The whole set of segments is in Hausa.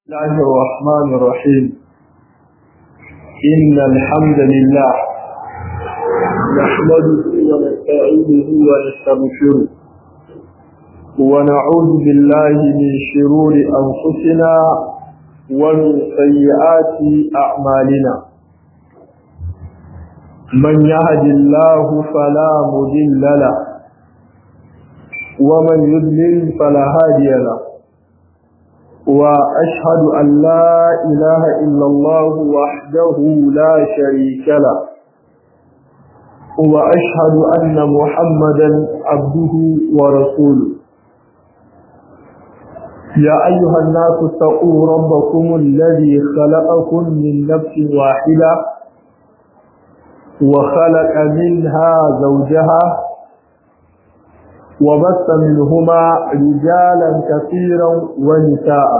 الله الرحمن الرحيم إن الحمد لله نحمده ونستعينه ونستغفره ونعوذ بالله من شرور أنفسنا ومن سيئات أعمالنا من يهد الله فلا مضل له ومن يضلل فلا هادي له وأشهد أن لا إله إلا الله وحده لا شريك له وأشهد أن محمدا عبده ورسوله يا أيها الناس اتقوا ربكم الذي خلقكم من نفس واحدة وخلق منها زوجها وبث منهما رجالا كثيرا ونساء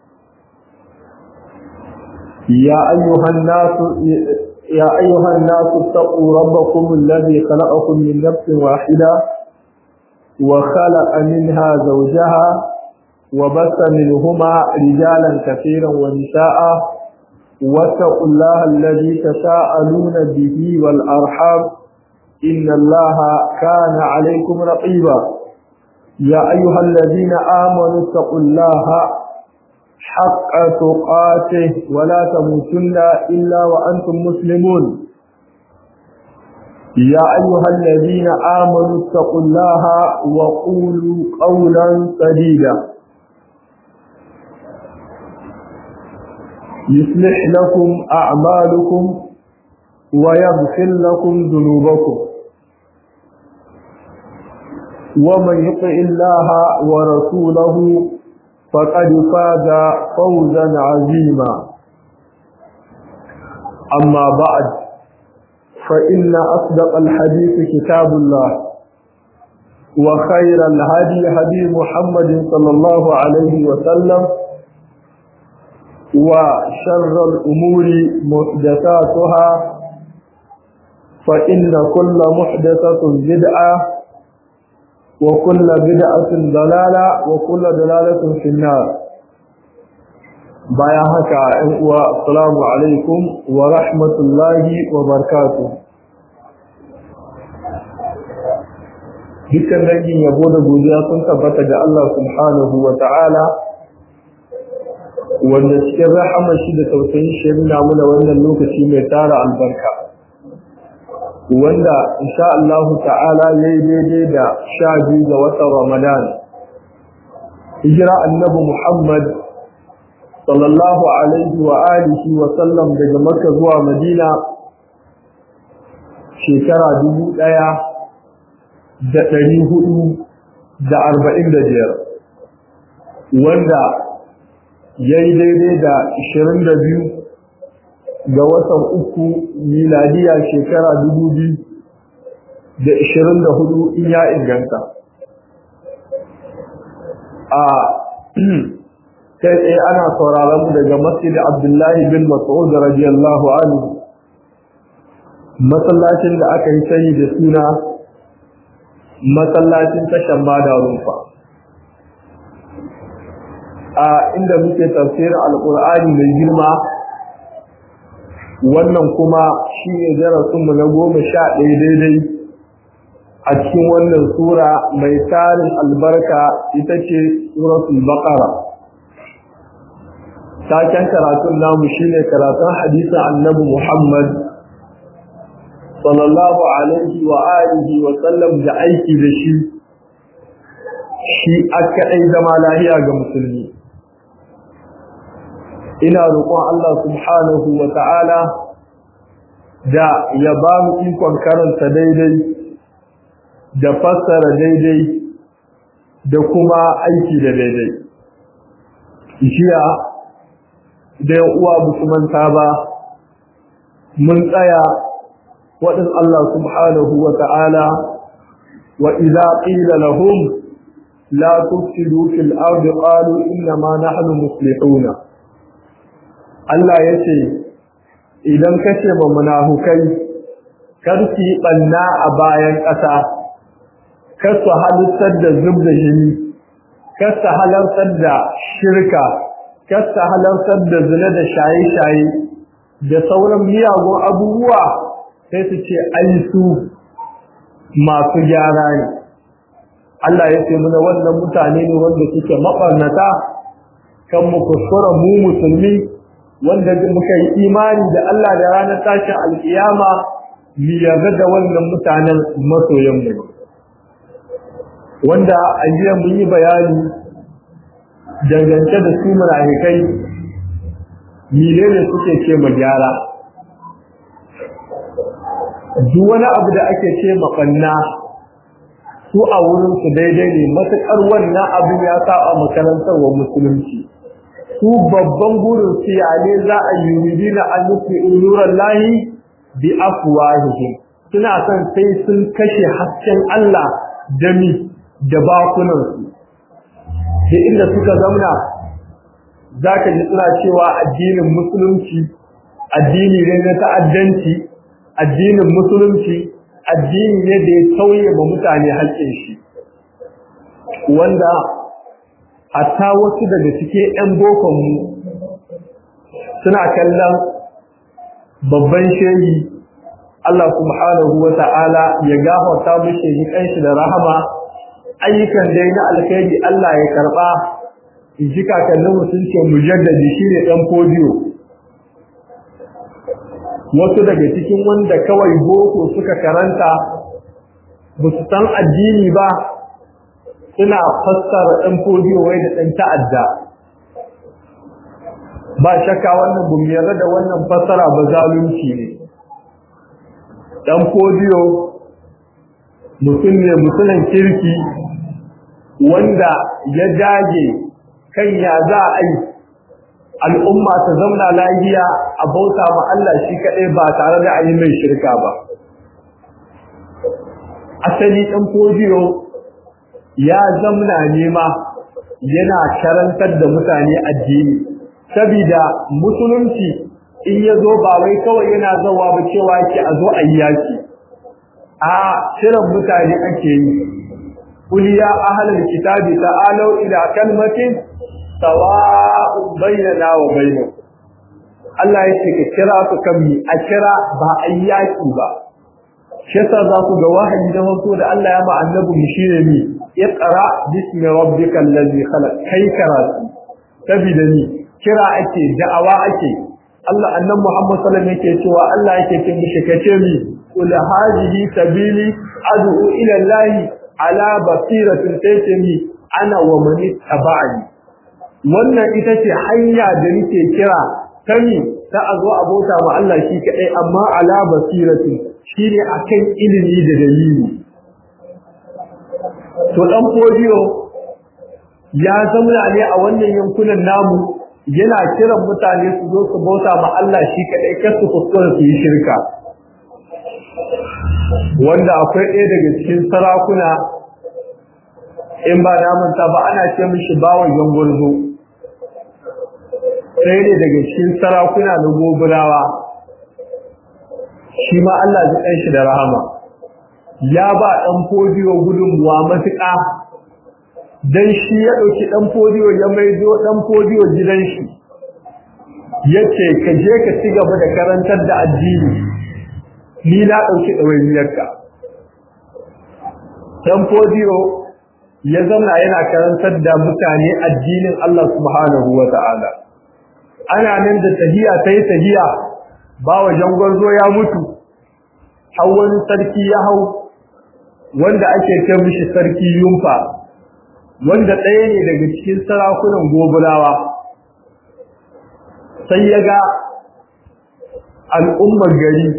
يا أيها الناس يا أيها الناس اتقوا ربكم الذي خلقكم من نفس واحدة وخلق منها زوجها وبث منهما رجالا كثيرا ونساء واتقوا الله الذي تساءلون به والأرحام إن الله كان عليكم رقيبا يا أيها الذين آمنوا اتقوا الله حق تقاته ولا تموتن إلا وأنتم مسلمون يا أيها الذين آمنوا اتقوا الله وقولوا قولا سديدا يصلح لكم أعمالكم ويغفر لكم ذنوبكم ومن يطع الله ورسوله فقد فاز فوزا عظيما أما بعد فإن أصدق الحديث كتاب الله وخير الهدي هدي محمد صلى الله عليه وسلم وشر الأمور محدثاتها فإن كل محدثة بدعة وكل بدعة ضلالة وكل ضلالة في النار بايا هكا والسلام عليكم ورحمة الله وبركاته dukkan dangin yabo da godiya sun tabbata ga Allah subhanahu wa ta'ala wanda cikin rahama shi da tausayin shi nuna muna wannan lokaci mai tara albarka wanda insha Allah ta'ala yayi daidai da sha biyu ga watan Ramadan hijira annabi Muhammad sallallahu alaihi wa alihi wa sallam daga Makka zuwa Madina shekara dubu ɗaya da ɗari hudu da arba'in da biyar wanda ya yi daidai da ashirin da biyu ga watan uku miladiya shekara dubu biyu da ishirin da hudu in ya inganta a kai tsaye ana sauraron daga masjid abdullahi bin mas'ud radiyallahu anhu masallacin da aka yi sani da suna masallacin tashan bada rumfa a inda muke tafsirin alkur'ani mai girma wannan kuma shi ne darasinmu na goma sha ɗaya daidai a cikin wannan sura mai tarin albarka ita ce suratul baqara taken karatun namu shine karatun hadisin annabi muhammad sallallahu alaihi wa alihi wa sallam da aiki da shi shi aka ɗai zama lahiya ga musulmi ina roƙon Allah subhanahu wa ta'ala da ya ba mu ikon karanta daidai da fassara daidai da kuma aiki da daidai. Jiya da yan uwa manta ba mun tsaya waɗin Allah subhanahu wa ta'ala wa idza qila lahum la tufsidu fil ardi qalu inna ma nahnu muslihuna Allah ya ce, Idan ka ce ma munafukai, kar su yi ɓanna a bayan ƙasa, kar su halittar da zub da jini, kar su halartar da shirka, kasta halartar da zina da shaye-shaye da sauran miyagun abubuwa sai su ce ai su masu gyara ne Allah ya ce muna wannan mutane ne wanda suke mabarnata kan mu kuskura mu musulmi wanda muka yi imani da Allah da ranar tashin alkiyama mu yarda da wannan mutanen masoyan mu wanda a jiya mun yi bayani dangance da su munafikai menene suke ce ma gyara duk wani abu da ake ce ma banna su a wurin su daidai ne matukar wannan abin ya saba makarantar wa musulunci su babban burin su ya ne za a yi yuridina an nufi uluran lahi bi afwahihim suna son sai sun kashe hasken Allah da mi da bakunan su sai inda suka zauna zaka ji suna cewa addinin musulunci addini ne na ta'addanci addinin musulunci addini ne da ya tauye ma mutane haƙƙin shi wanda hatta wasu daga cikin 'yan bokonmu suna kallon babban shehi Allah subhanahu wa ta'ala ya gafarta mishi yi kanshi da rahama ayyukan dai na alkhairi Allah ya karba in ji kakannin sun ce mujaddadi shine dan podiyo wasu daga cikin wanda kawai boko suka karanta ba su san addini ba suna fassara ɗan fodiyo wai da ɗan ta'adda ba shakka wannan gumiyar da wannan fassara ba zalunci ne ɗan fodiyo mutum ne mutumin kirki wanda ya dage kan ya za a yi al'umma ta zauna lafiya a bauta ma Allah shi kaɗai ba tare da ayi mai shirka ba. Asali ɗan fodiyo ya zamna nema yana karantar da mutane addini, sabida musulunci in ya zo ba wai kawai yana zawa ba cewa ke a zo a yi yaki. A shirin mutane ake yi, Kuliya ahalar kitabi ta'alau ila kalmatin sawa'un bainana wa bainakum Allah ya ce ka kira su kan mi a kira ba a yaki ba shi yasa za ku ga wahayi da farko da Allah ya ba annabi mu shine mi iqra bismi rabbikal ladzi khalaq kai karatu sabida ni kira ake da'awa ake Allah annabi Muhammad sallallahu alaihi wasallam yake cewa Allah yake ce mishi kace mi qul hadhihi sabili ad'u ila Allah ala basiratin tayyimi ana wa man ittaba'ani wannan ita ce hanya da nake kira kani ta a zo abota ma Allah shi kadai amma ala basirati shine akan ilimi da dalili to dan fodiyo ya zamana ne a wannan yankunan namu yana kiran mutane su zo su bauta ma Allah shi kadai kar su kuskura su yi shirka wanda akwai ɗaya daga cikin sarakuna in ba na manta ba ana ce mishi bawan yangurzo sai ne daga cikin sarakuna na goburawa shi ma Allah ji ɗan shi da rahama ya ba ɗan fodiyo gudunmuwa matuƙa don shi ya ɗauki ɗan fodiyo ya maido ɗan fodiyo gidan shi ya ce ka je ka ci gaba da karantar da addini ni na ɗauki ɗawainiyarka ɗan fodiyo ya zauna yana karantar da mutane addinin Allah subhanahu wa ta'ala ana nan da tahiya ta yi tahiya ba wa jangwarzo ya mutu hau wani sarki ya hau wanda ake ce mishi sarki yumfa wanda ɗaya ne daga cikin sarakunan gobulawa sai ya ga al'ummar gari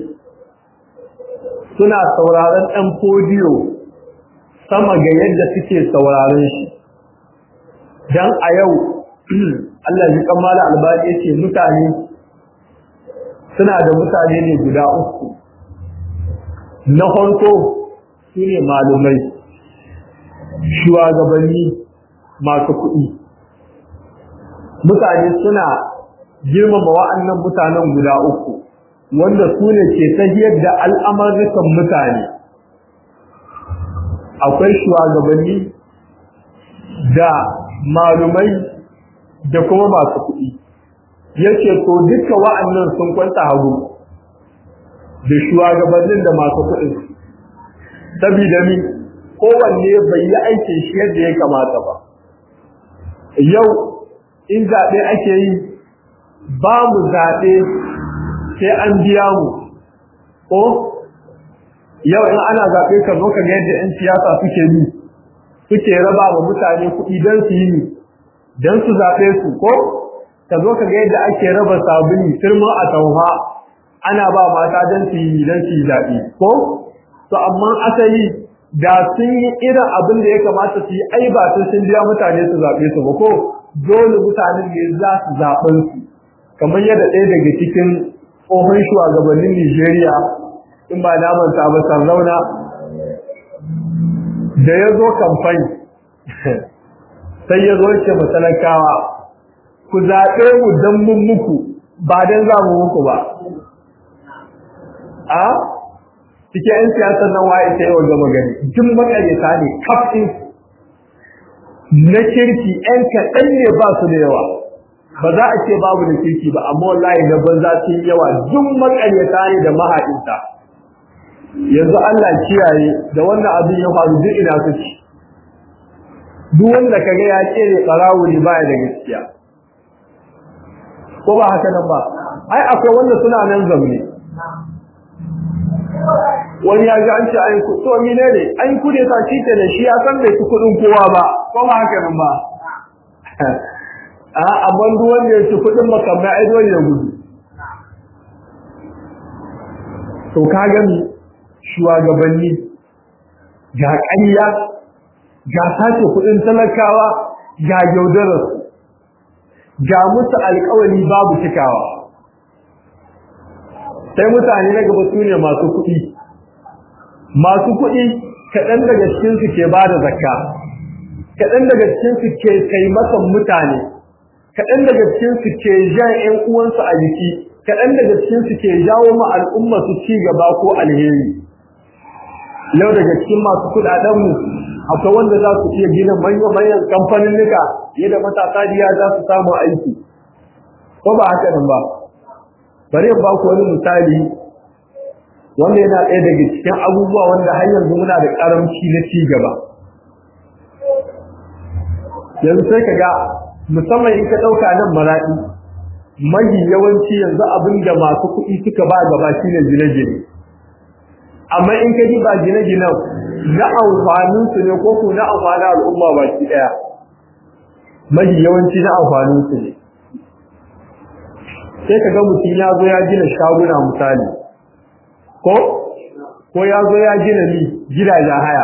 suna sauraron ɗan fodiyo sama ga yadda suke sauraron shi don a yau Allah ji kammala albani yace mutane suna da mutane ne guda uku na farko su ne malumai shugabanni masu kuɗi mutane suna girmama wa'annan mutanen guda uku wanda su ne ke tahiyar da al'amarikan mutane akwai shugabanni da malumai da kuma masu kuɗi yace to duka wa'annan sun kwanta hagu da shugabannin da masu kuɗin saboda mi kowanne bai yi aikin shi yadda ya kamata ba yau in zaɓe ake yi ba mu zaɓe sai an biya mu ko yau in ana zaɓe ka zo ka ga yadda 'yan siyasa suke yi suke raba wa mutane kuɗi don su yi don su zaɓe su ko ka zo ka ga yadda ake raba sabuni firma a tauha ana ba mata don su yi don su yi zaɓe ko to amma asali da sun yi irin abin da ya kamata su yi ai ba sun sun biya mutane su zaɓe su ba ko dole mutanen ne za su zaɓen su kamar yadda ɗaya daga cikin tsohon shugabannin Nijeriya in ba na manta ba Sardauna da ya zo kamfani sai ya zo ce matalakawa ku zaɓe mu don mun muku ba don za mu muku ba a cikin 'yan siyasar nan waye ta yi wa gama gari duk makareta ne kafin na kirki 'yan kaɗan ne ba su da yawa ba za a ce babu da kirki ba amma wallahi na banza sun yawa duk makareta ne da mahaɗinta yanzu Allah kiyaye da wannan abin ya faru duk ina su ci duk wanda kaga ya kere barawo ne baya da gaskiya ko ba haka nan ba ai akwai wanda suna nan zamne wani ya ji an ce ai ku to mine ne ai ku ne ta cike da shi ya san bai ci kudin kowa ba ko ba haka nan ba a amma duk wanda ya ci kudin makamai ai dole ya gudu to ka gani shugabanni ga ƙarya ga sace kudin talakawa ga yaudarar ga musu alƙawari babu cikawa sai mutane na gaba su ne masu kuɗi masu kuɗi kaɗan daga cikinsu ke ba da zakka kaɗan daga cikinsu ke taimakon mutane kaɗan daga cikinsu ke jan ‘yan uwansu a jiki kaɗan daga cikinsu ke jawo ma al'umma su ci gaba ko alheri yau daga cikin masu kuɗaɗenmu akwai wanda za su iya gina manyan kamfanin nika yadda matasa diya za su samu aiki ko ba haka nan ba bari in ba ku wani misali wanda yana ɗaya daga cikin abubuwa wanda har yanzu muna da ƙaramci na ci gaba yanzu sai ka ga musamman in ka ɗauka nan maraɗi mahi yawanci yanzu abin da masu kuɗi suka ba gaba shine gine-gine amma in ka ji ba gine-ginen na amfanin su ne ko ko na amfanin al'umma baki ɗaya mahi yawanci na amfanin su ne sai ka ga mutum ya zo ya gina shaguna misali ko ko ya zo ya gina ni gidajen haya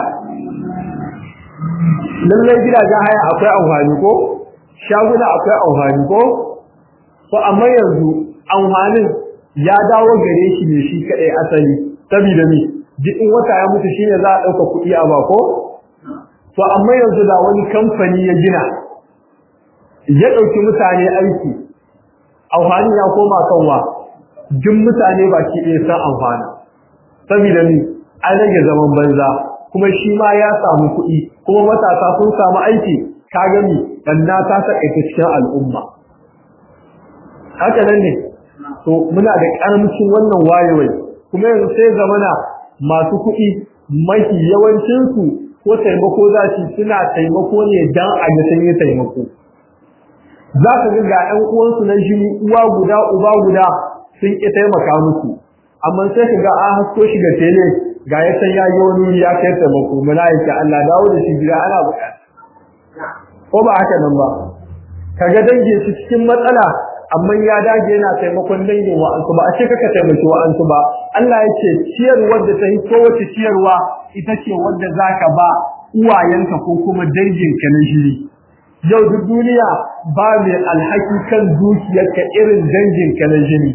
lallai gidajen haya akwai amfani ko shaguna akwai amfani ko to amma yanzu amfanin ya dawo gare shi ne shi kadai asali saboda me duk in wata ya mutu shine za a dauka kuɗi a ba ko to amma yanzu da wani kamfani ya gina ya dauki mutane aiki amfani ya koma kanwa duk mutane baki ɗaya san amfana saboda ni an rage zaman banza kuma shi ma ya samu kuɗi kuma matasa sun samu aiki ka gani banna ta sakaita cikin al'umma haka nan ne to muna da karamcin wannan wayewai kuma yanzu sai zamana masu kuɗi mafi yawancinsu ko taimako za su suna taimako ne dan a ga sun yi taimako za ka ga ga ƴan uwansu na jini uwa guda uba guda sun ƙi taimaka musu amma sai ka ga an hasko shi ga tele ga ya san ya yi wani ya kai taimako muna yake Allah dawo da shi gida ana buƙata ko ba haka nan ba kaga dangin su cikin matsala amma ya dage yana taimakon dangin wa'ansu ba a ce kaka taimaki wa'ansu ba Allah ya ce ciyarwar da ta yi kowace ciyarwa ita ce wadda zaka ba uwayenka ko kuma danginka na jini yau duk duniya ba mai alhaki kan dukiyarka irin danginka na jini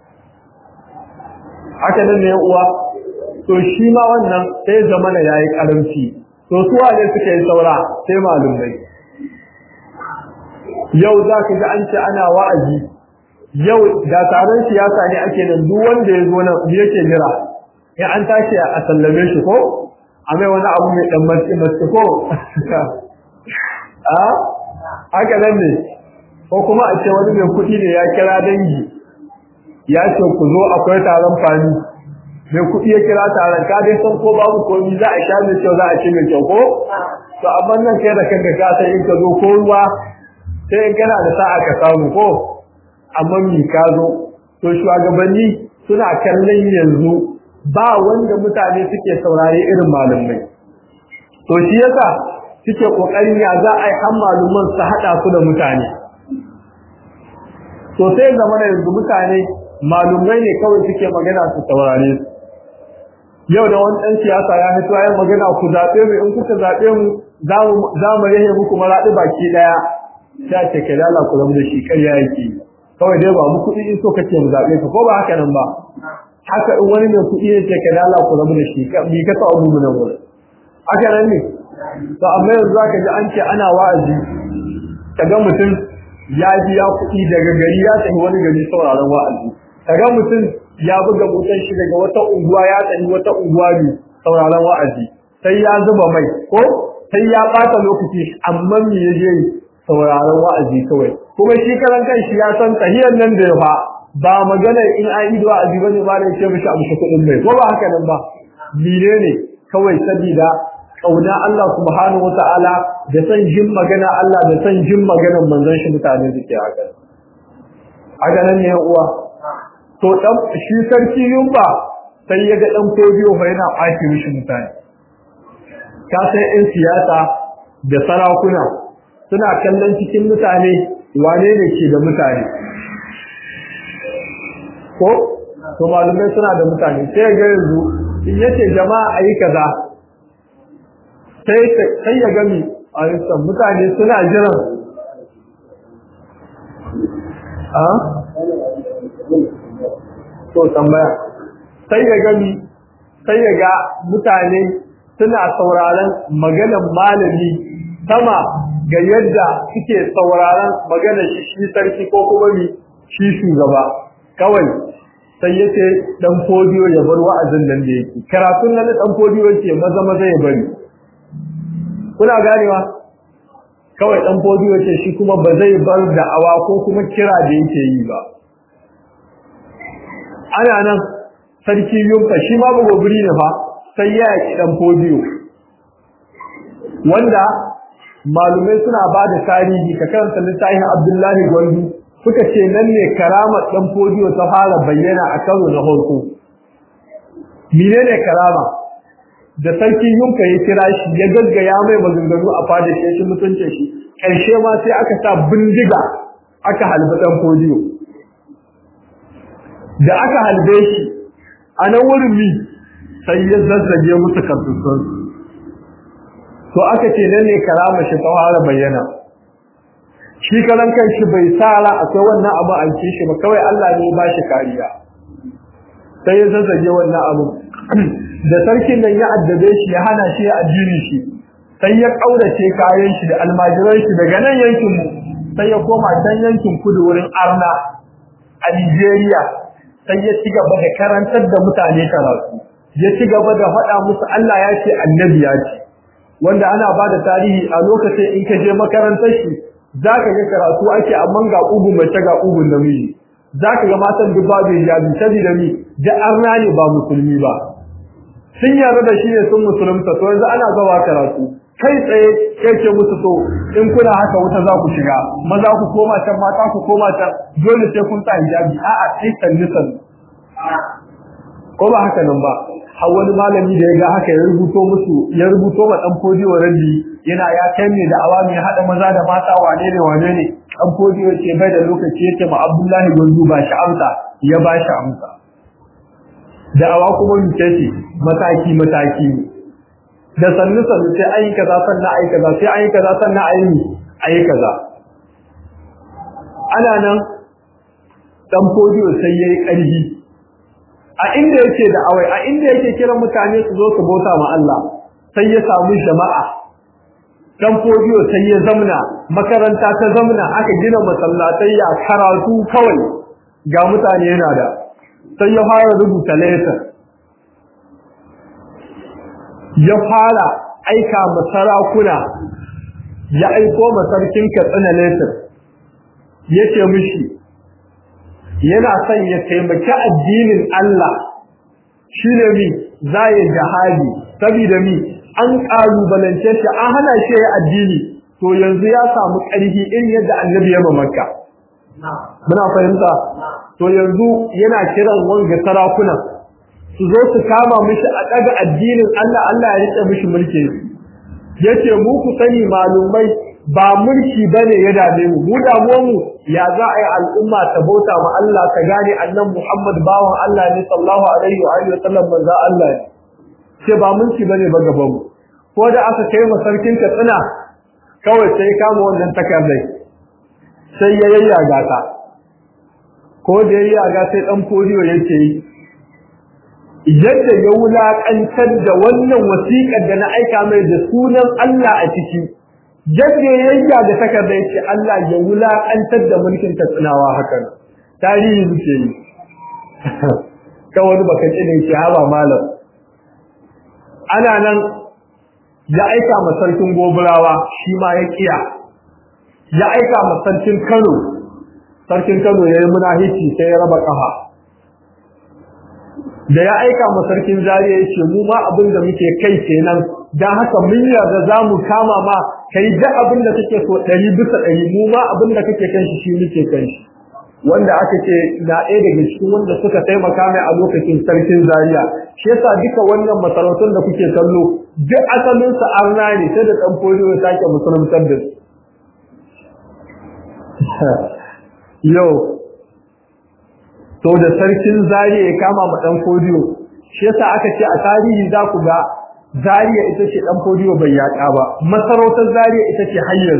haka nan ne uwa to shi ma wannan sai zamana yayi karamci to su wane suka yi saura sai malumai yau za ka ga an ce ana wa'azi yau da taron siyasa ne ake nan duk wanda ya zo nan yake jira in an tashi a sallame shi ko a mai wani abu mai dan matsi matsi ko a haka nan ne ko kuma a ce wani mai kuɗi ne ya kira dangi ya ce ku zo akwai taron fani mai kuɗi ya kira taron ka dai san ko babu komi za a sha mai kyau za a ci mai kyau ko to amma nan kai da kanka ka san in ka zo ko ruwa sai in kana da sa'a ka samu ko amma mi ka zo to shugabanni suna kallon yanzu ba wanda mutane suke saurare irin malamai to shi yasa suke kokarin ya za a yi han maluman su haɗa su da mutane to sai zama da yanzu mutane malumai ne kawai suke magana su saurare su yau da wani ɗan siyasa ya fito ya magana ku zaɓe mu in kuka zaɓe mu za mu yahe muku maraɗi baki ɗaya ta ce ka lala ku zama da shi ƙarya yake kawai dai ba mu kuɗi in so kake mu zaɓe ka ko ba haka nan ba haka in wani mai kuɗi ne ce ka lala ku zama da shi mi ka sa abu nan wurin haka nan ne to amma yanzu zaka ji an ce ana wa'azi kaga mutum ya biya kuɗi daga gari ya tafi wani gari sauraron wa'azi kaga mutum ya buga motar shi daga wata unguwa ya tafi wata unguwa ne sauraron wa'azi sai ya zuba mai ko sai ya bata lokaci amma me ya je sauraron wa'azi kawai kuma shi karan shi ya san tahiyar nan da ya fa ba magana in an yi wa'azi bane ba da ce mishi amshi kuɗin mai ko ba haka nan ba mire ne kawai sabida kauna Allah subhanahu wata'ala da san jin magana Allah da san jin maganar manzon shi mutane suke haka haka nan ne uwa to dan shi sarki yumba sai ya ga dan kodiyo fa yana ɓaci mishi mutane ka sai ɗan siyasa da sarakuna suna kallon cikin mutane wane ne ke da mutane ko to malumai suna da mutane sai ga yanzu in yace jama'a ayi kaza sai ya gami a rikin mutane suna jiran a? to tambaya sai ya gami sai ya ga mutane suna sauraron maganan malami sama ga yadda suke sauraron maganar shi sarki ko kuma mi shi shugaba kawai sai ya ce dan fodiyo ya bar wa'azin nan da yake karatun nan dan fodiyo yake maza maza ya bari kuna ganewa kawai dan fodiyo ce shi kuma ba zai bar da'awa ko kuma kira da yake yi ba ana nan sarki yunfa shi ma gobiri ne fa sai ya yaki dan fodiyo wanda malumai suna ba da tarihi ka karanta littafin Abdullahi Gwandu suka ce nan ne karamar dan fodiyo ta fara bayyana a karo na farko menene karama da sarki yunka ya kira shi ya gaggaya mai maganganu a fada shi shi mutuncin shi karshe ma sai aka sa bindiga aka halbi dan fodiyo da aka halbe shi a nan wurin mi sai ya zazzage musu kasusun to aka ce nan ne karama shi ta fara bayyana shi karan kanshi bai tsara akwai wannan abu an ci shi ba kawai Allah ne ba shi kariya sai ya zazzage wannan abu da sarkin nan ya addabe shi ya hana shi ya addini shi sai ya kaurace kayan shi da almajiran shi daga nan yankin mu sai ya koma can yankin kudu wurin Arna a Nigeria sai ya ci gaba da karantar da mutane karatu ya ci gaba da faɗa musu Allah ya ce annabi ya ce wanda ana ba da tarihi a lokacin in ka je makarantar shi zaka ga karatu ake amma ga ugu mace ga ugun namiji zaka ga matan duk babu hijabi saboda ni da arna ne ba musulmi ba sun yarda da shi ne sun musulunta to yanzu ana zawa karatu kai tsaye kai ce musu to in kuna haka wuta za ku shiga maza ku koma can mata ku koma can dole sai kun sa hijabi a'a sai sanni sanni ko ba haka nan ba har wani malami da ya ga haka ya rubuto musu ya rubuto ma dan fodiyo rabi yana ya kai ne da awami hada maza da mata wane ne wane ne dan fodiyo ce bai da lokaci yake ma Abdullahi Gonzu ba shi amsa ya ba shi amsa da awa kuma muke ce mataki mataki da sannu sannu sai ayi kaza sannan ayi kaza sai ayi kaza sannan ayi ayi kaza ana nan dan fodiyo sai yayi karfi a inda yake da awai a inda yake kiran mutane su zo su bauta ma Allah sai ya samu jama'a dan fodiyo sai ya zamna makaranta ta zamna aka gina masallatai ya karatu kawai ga mutane yana da sai ya fara rubuta letter ya fara aika masarakuna ya aiko masarkin katsina letter yace mishi yana son ya taimaki addinin Allah shine mi zai jihadi saboda mi an kalubalance shi an hana shi ya addini to yanzu ya samu ƙarfi irin yadda annabi ya makka muna fahimta to yanzu yana kiran wanga sarakuna su zo su kama mishi a daga addinin Allah Allah ya rike mishi mulki yace mu ku sani malumai ba mulki bane ya dame mu mu damuwar mu ya za a yi al'umma ta bauta ma Allah ta gane annan Muhammad bawan Allah ne sallallahu alaihi wa alihi wasallam manzo Allah ne ce ba mulki bane ba gaban mu ko da aka kai ma sarkin Katsina kawai sai kama wannan takardai sai ya yayyaga ta ko da yayyaga sai dan fodiyo yake yi yadda ya wulaƙantar da wannan wasiƙar da na aika mai da sunan Allah a ciki yadda ya yayya da takarda yake Allah ya wulaƙantar da mulkin tatsinawa hakan tarihi muke yi kawai baka ce ne ke haba malam ana nan ya aika ma sarkin goburawa shi ma ya kiya ya aika ma sarkin Kano sarkin Kano yayi munahici sai ya raba kafa da ya aika ma sarkin zariya yace mu ma abin da muke kai kenan dan haka mun yarda zamu kama ma kai da abin da kake so 100 bisa 100 mu ma abin da kake kan shi shi muke kan shi wanda aka ce na ɗaya daga cikin wanda suka taimaka mai a lokacin sarkin zariya shi yasa duka wannan masarautun da kuke kallo duk asalin sa arna ne sai da dan fodiyo ya sake musuluntar da su yau to da sarkin zariya ya kama ma dan fodiyo shi yasa aka ce a tarihi za ku ga zariya ita ce dan fodiyo bai yaƙa ba masarautar zariya ita ce hanyar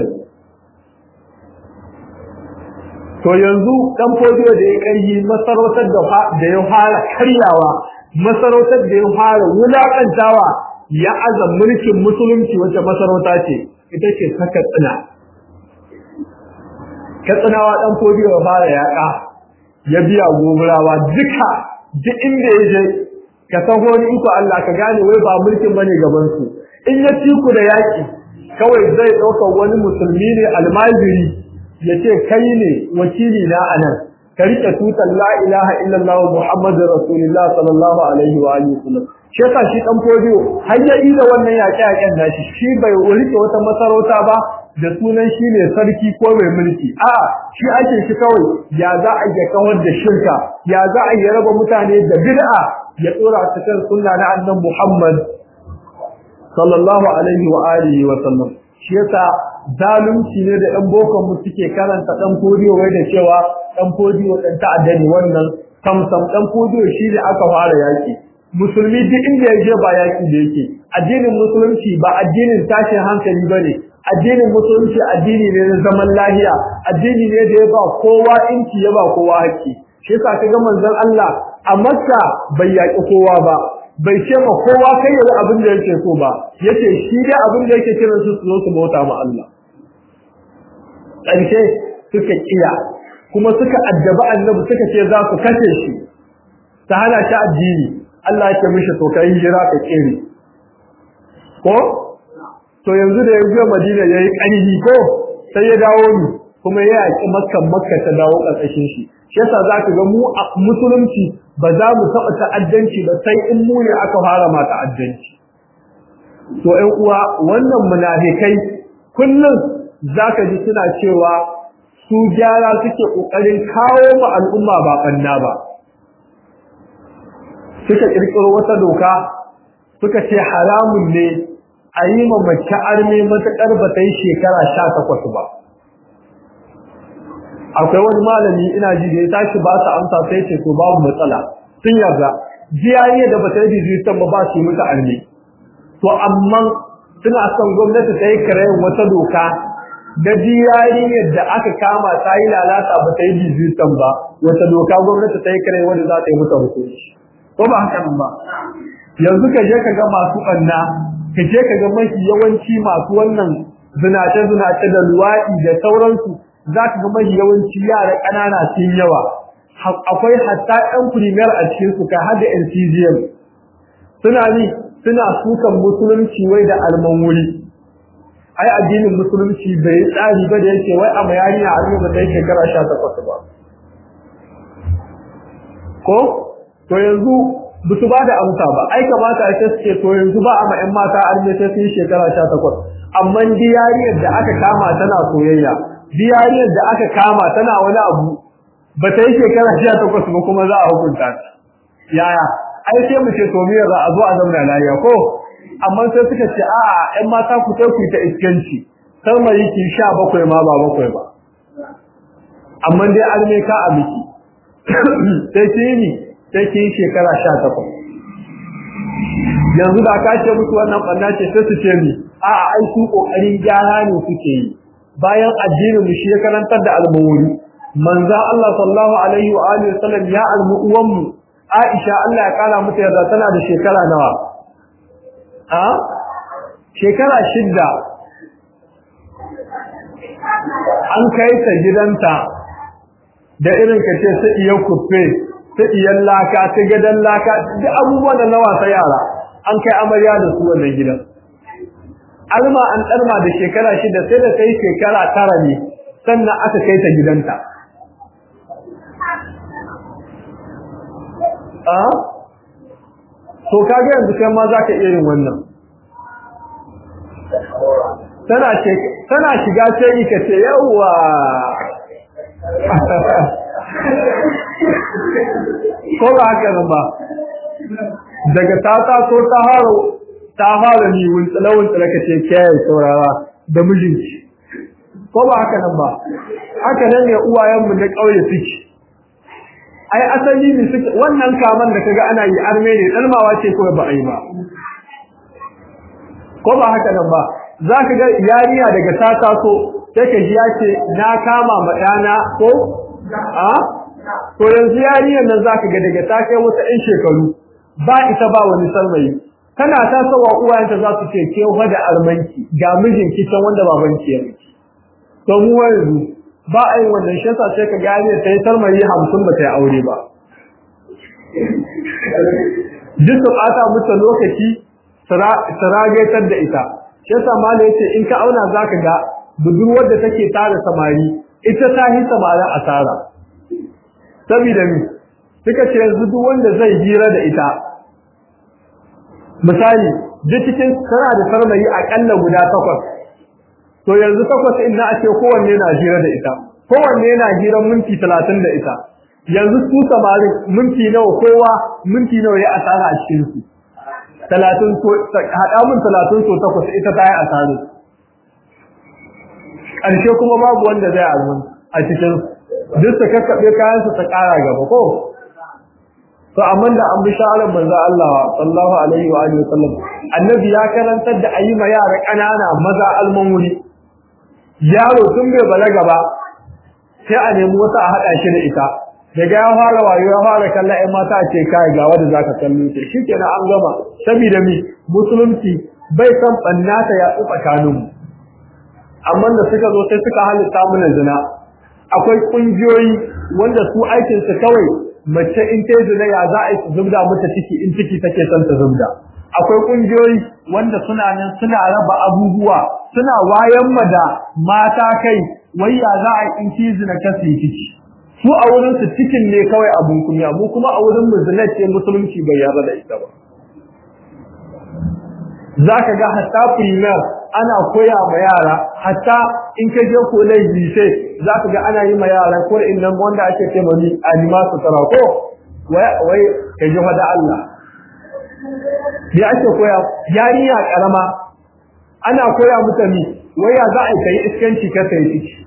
to yanzu dan fodiyo da ya karyi masarautar da da ya fara karyawa masarautar da ya fara wulakantawa ya azam mulkin musulunci wacce masarauta ce ita ce ta katsina katsinawa dan fodiyo ya fara yaƙa ya biya goburawa duka duk inda ya je ka san wani iko Allah ka gane wai ba mulkin bane gaban su in ya ci ku da yaki kawai zai dauka wani musulmi ne almajiri yace kai ne wakili na anan ka rike tutar la ilaha illallah muhammadur rasulullah sallallahu alaihi wa alihi wasallam shi yasa shi dan fodiyo har ya da wannan yaƙe yaƙen nashi shi bai rike wata masarauta ba da sunan shi ne sarki ko mai mulki a shi ake shi kawai ya za a yi kawar da shirka ya za a yi raba mutane da bid'a ya tsora ta kan sunna na annabi Muhammad sallallahu alaihi wa alihi wa sallam shi yasa zalunci ne da ɗan bokon mu suke karanta ɗan fodiyo wai da cewa ɗan fodiyo ɗan ta'adda ne wannan samsam ɗan fodiyo shi ne aka fara yaki musulmi duk inda ya je ba yaki da yake addinin musulunci ba addinin tashin hankali bane addinin musulunci addini ne na zaman lahiya addini ne da ya ba kowa inci ya ba kowa haƙƙi shi yasa kaga manzon Allah a Makka bai yaƙi kowa ba bai ce ma kowa kai yayi abin da yake so ba yace shi dai abin da yake kiran su su zo su bauta ma Allah ƙarshe suka kiya kuma suka addaba annabi suka ce za su kashe shi ta hana shi addini Allah ya ce mishi to kai hijira ka kire ko to yanzu da yanzu Madina yayi ƙarfi ko sai ya dawo ni kuma ya yaki Makka Makka ta dawo ƙarƙashin shi shi yasa zaka ga mu musulunci ba za mu taɓa ta'addanci ba sai in mu ne aka fara ma ta'addanci to ƴan uwa wannan munafikai kullum zaka ji suna cewa su gyara suke kokarin kawo ma al'umma ba banna ba suka kirkiro wata doka suka ce haramun ne a yi ma mace arme matuƙar ba ta yi shekara sha takwas ba akwai wani malami ina ji da ya tashi ba su amsa sai ce to babu matsala sun yarda jiyayya da ba ta yi dijitan ba ba su yi mata arme to amma suna son gwamnati ta yi karayin wata doka da jiyayya da aka kama ta yi lalata ba ta yi dijitan ba wata doka gwamnati ta yi karayin wanda za ta yi mata hukunci ko ba haka nan ba yanzu ka je ka ga masu ɓanna ka je ka ga mafi yawanci masu wannan zinace-zinace da luwaɗi da sauransu za ka ga mafi yawanci yara ƙanana sun yawa akwai hatta ɗan premier a cikin su kai har da NCGM suna ni suna sukan musulunci wai da alman wuri ai addinin musulunci bai tsari ba da yake wai a mayari a arme ba sai shekara 18 ba ko to yanzu ba su ba da amsa ba ai kamata a ce suke to yanzu ba a ma ƴan mata arme sai sun shekara 18 amma diyariyar da aka kama tana soyayya diyariyar da aka kama tana wani abu ba ta yi shekara 18 ba kuma za a hukunta ta yaya ai sai mu ce to me za a zo a zauna lafiya ko amma sai suka ce a'a ƴan mata ku sai ku ta iskanci sai mai ki 17 ma ba bakwai ba amma dai arme ka a miki sai ki ni sai ki shekara 18 yanzu da ka ce musu wannan banna ce sai su ce ni a'a ai su kokarin gyara ne suke yi bayan addinin mu shi ya karantar da almawuri manzo Allah sallallahu alaihi wa alihi wasallam ya almu uwan mu Aisha Allah ya kara mata yarda tana da shekara nawa a shekara shidda an kai ta gidanta da irin ka ce su iya kufe su iya laka ta gadan laka duk abubuwan da na wasa yara an kai amarya da su wannan gidan alma an ɗarma da shekara shida sai da kai shekara tara ne sannan aka kai ta gidanta a to kaga yanzu kai ma za ka iya yin wannan tana tana shiga sai ka ce yawwa ko ba haka nan ba daga ta taso ta haro ta fara ni wuntsala wuntsala ka ce kiyaye saurara da mijinki ko ba haka nan ba haka nan ne uwayenmu na ƙauye suke ai asali ne suke wannan kaman da kaga ana yi arme ne dalmawa ce ko ba ai ba ko ba haka nan ba za ka ga yariya daga ta taso sai ka ji ya ce na kama ma ɗana ko a to yanzu yariyar nan za ka ga daga ta kai wata 'yan shekaru ba ita ba wani sarmayi tana tasowa uwayenta za su ce ke da armanki ga mijinki can wanda babanki ya miki to mu yanzu ba a yin wannan shi yasa sai ka gane ta yi sarmayi hamsin ba ta yi aure ba duk su ɓata mutu lokaci su ragatar da ita shi yasa mala yace in ka auna za ka ga budurwar da take tara samari ita ta yi samarin asara saboda mi suka ce yanzu duk wanda zai hira da ita misali duk cikin tana da sarmayi akalla guda takwas to yanzu takwas in na ce kowanne na hira da ita kowanne na hiran minti talatin da ita yanzu su samarin minti nawa kowa minti nawa ya asara a cikin su talatin so haɗa min talatin so takwas ita ta yi asara ƙarshe kuma babu wanda zai almun a cikin duk su kakkaɓe kayan su ta ƙara gaba ko to amma da an bi shawarar manzo Allah sallallahu alaihi wa alihi wasallam annabi ya karantar da ayi ma yara kanana maza alman wuri yaro tun bai balaga ba sai a nemi wata a hada shi da ita daga ya fara wayo ya fara kallon ai mata ce kai ga wanda zaka kallo ce shikenan an gama saboda mi musulunci bai san bannata ya tsakanin mu amma da suka zo sai suka halitta mana zina akwai kungiyoyi wanda su aikin su kawai mace in ta zina ya za a yi zubda mata ciki in ciki take son ta zubda akwai kungiyoyi wanda suna nan suna raba abubuwa suna wayan ma da mata kai wai ya za a yi in ki zina ka su ciki su a wurin su cikin ne kawai abun kunya mu kuma a wurin mu zina ce musulunci bai yarda da ita ba zaka ga hatta primar ana koya ma yara hatta in ka je college sai zaka ga ana yi ma yara ko innan wanda ake ce mani alima su tara ko wai wai ka ji da Allah ya ake koya yarinya karama ana koya mata ni wai ya za a kai iskanci ka sai ciki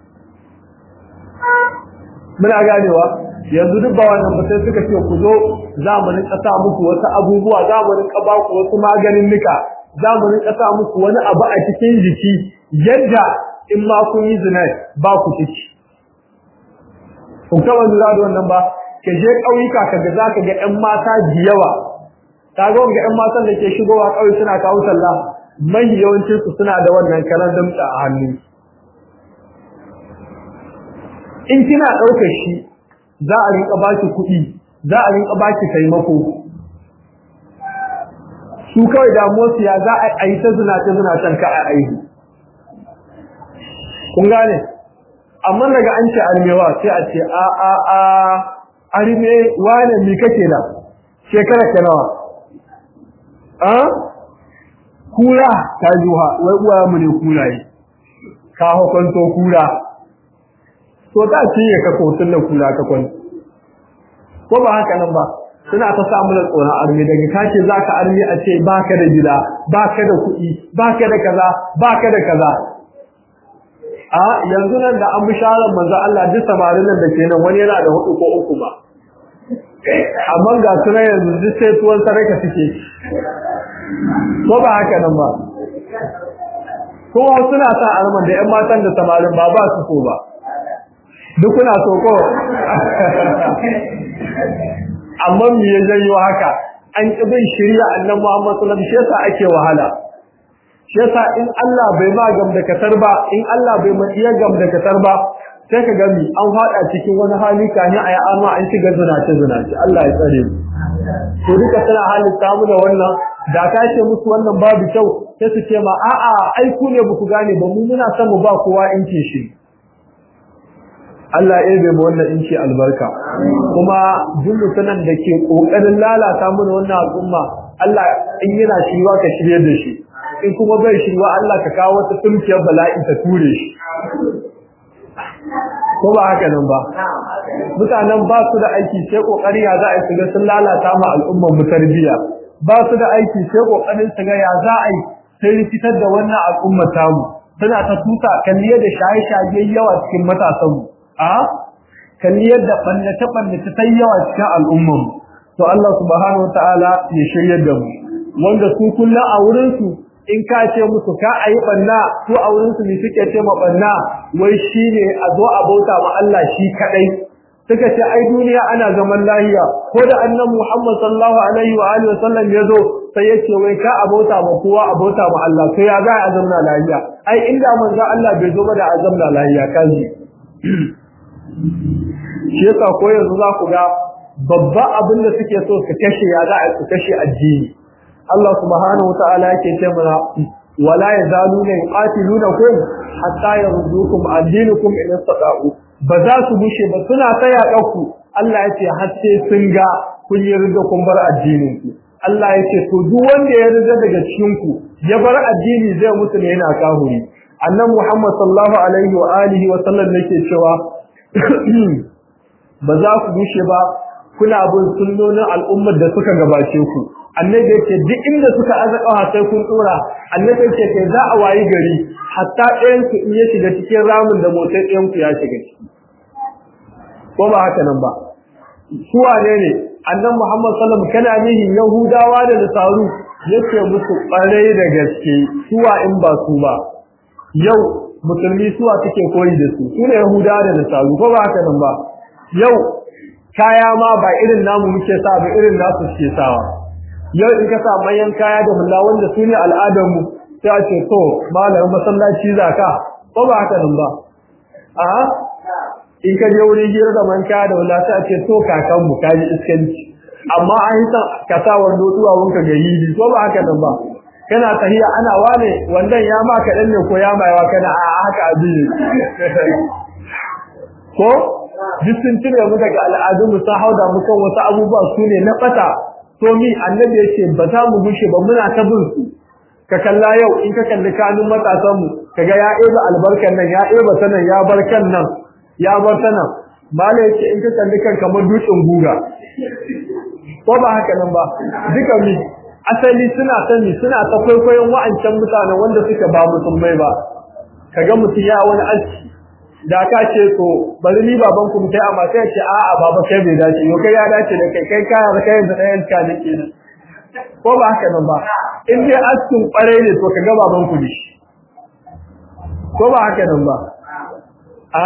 muna ganewa yanzu duk ba wannan ba sai suka ce ku zo za mu rinka sa muku wasu abubuwa za mu rinka ba ku wasu maganin nika za mu rinka sa muku wani abu a cikin jiki yadda in ma kun yi zina ba ku ciki kun kama lura da wannan ba ka je ƙauyuka ka ga za ka ga 'yan mata da yawa ta ga wanga 'yan matan da ke shigowa ƙauye suna kawo sallah mai yawancin su suna da wannan karan damta a hannu in kina ɗaukar shi za a rinka baki kuɗi za a rinka baki taimako su kawai damuwarsu ya za a yi ta zinace zinacen ka a aihu kun gane amma daga an ce armewa sai a ce a a a arme wane mi kake da shekara ka nawa a kura ta juha wai uwa mu ne kuraye ka hukunto kura to ta ce ya ka kotun da kura ka kwan ko ba haka nan ba suna ta samu da tsoron arme daga kace zaka arme a ce baka da gida baka da kuɗi baka da kaza baka da kaza a yanzu nan da an bisharar manzo Allah duk samarin nan da ke nan wani yana da hudu ko uku ba amma ga suna yanzu duk sai tuwon saraka suke ko ba haka nan ba kowa suna sa arman da ƴan matan da samarin ba ba su so ba duk kuna so ko amma me ya janyo haka an ki bin shari'a annabi Muhammad sallallahu alaihi wasallam ake wahala shi yasa in Allah bai ma gam da katar ba in Allah bai ma iya gam da katar ba sai ka gami an fada cikin wani hali kani a amma an shiga zinace zinace Allah ya tsare mu to duka tana halin samu da wannan da ka ce musu wannan babu kyau sai su ce ma a'a ai ku ne baku gane ba mu muna son mu ba kowa inci shi Allah ya bai mu wannan inci albarka kuma duk mutanen da ke kokarin lalata mana wannan al'umma Allah in yana shirwa ka shirye da shi in kuma bai shirwa Allah ka kawo wata tumkiyar bala'i ta ture shi ko ba haka nan ba mutanen ba su da aiki sai kokari ya za a yi sun lalata ma al'ummar mu tarbiyya ba su da aiki sai kokarin su ga ya za a yi sai rikitar da wannan al'umma tamu tana ta tuta kalliye da shaye-shaye yawa cikin matasan mu a kalliyar da ɓannace ɓannace ta yawa cikin al'ummar to Allah subhanahu wa ta'ala ya shiryar da mu wanda su kullum a wurin su in ka ce musu ka a yi ɓanna su a wurin su ne suke ce ma ɓanna wai shi ne a zo a bauta ma Allah shi kaɗai suka ce ai duniya ana zaman lahiya ko da annan Muhammad sallallahu alaihi wa alihi wasallam ya zo sai ya ce wai ka a bauta ma kowa a bauta ma Allah to ya za a zamna lahiya ai inda manzo Allah bai zo ba da a zamna lahiya kaji shi yasa ko yanzu za ku ga babba abin da suke so su kashe ya za a su kashe addini Allah subhanahu wataala yake ce mana wala yazaluna yuqatilunakum hatta yardukum an dinikum in istata'u ba za su bushe ba suna ta yaƙa Allah ya ce har sai sun ga kun yi riga kun bar addinin ku Allah ya ce to duk wanda ya riga daga cikin ku ya bar addini zai mutu ne yana kahuri annabi Muhammad sallallahu alaihi wa alihi wa sallam yake cewa ba za ku bushe ba kuna bin sunnonin al'ummar da suka gabace ku annabi yake duk inda suka azaka sai kun dora annabi yake kai za a wayi gari hatta ɗayan ku in ya shiga cikin ramin da motar ɗayan ku ya shiga ciki ko ba haka nan ba su wane ne annabi Muhammad sallallahu alaihi wasallam kana nihin yahudawa da nasaru yace musu ƙwarai da gaske suwa in ba su ba yau musulmi suwa suke koyi da su su ne yahudawa da nasaru ko ba haka nan ba yau kaya ma ba irin namu muke sa ba irin nasu suke sawa yau in ka sa manyan kaya da hulla wanda su ne al'adarmu sai a ce to malamin masallaci zaka ko ba haka nan ba a in ka je wurin hira da man kaya da hulla sai a ce to kakan mu kaji iskanci amma an yi san ka sa wando zuwa wanka ga yidi ko ba haka nan ba kana tahiya ana wane wandan ya ma kaɗan ne ko ya maiwa kana a haka abin ko duk sun cire mu daga al'adun mu sun hauda mu kan wasu abubuwa su ne na bata to mi annabi yace ba za mu gushe ba muna ta bin su ka kalla yau in ka kalli kanun matasan mu kaga ya eba albarkan nan ya eba sanan ya barkan nan ya bar sanan mala yace in ka kalli kan kamar dutsen guga ko ba haka nan ba duka mi asali suna sani suna ta kwaikwayon wa'ancan mutanen wanda suka ba musulmai ba kaga mutum ya wani aski da ka ce to bari ni baban ku mutai amma sai ce a'a baba kai bai dace yo kai ya dace da kai kai kaya da kai da ɗayan ka ne kenan ko ba haka nan ba in dai askin kware ne to ka ga baban ku ne ko ba haka nan ba a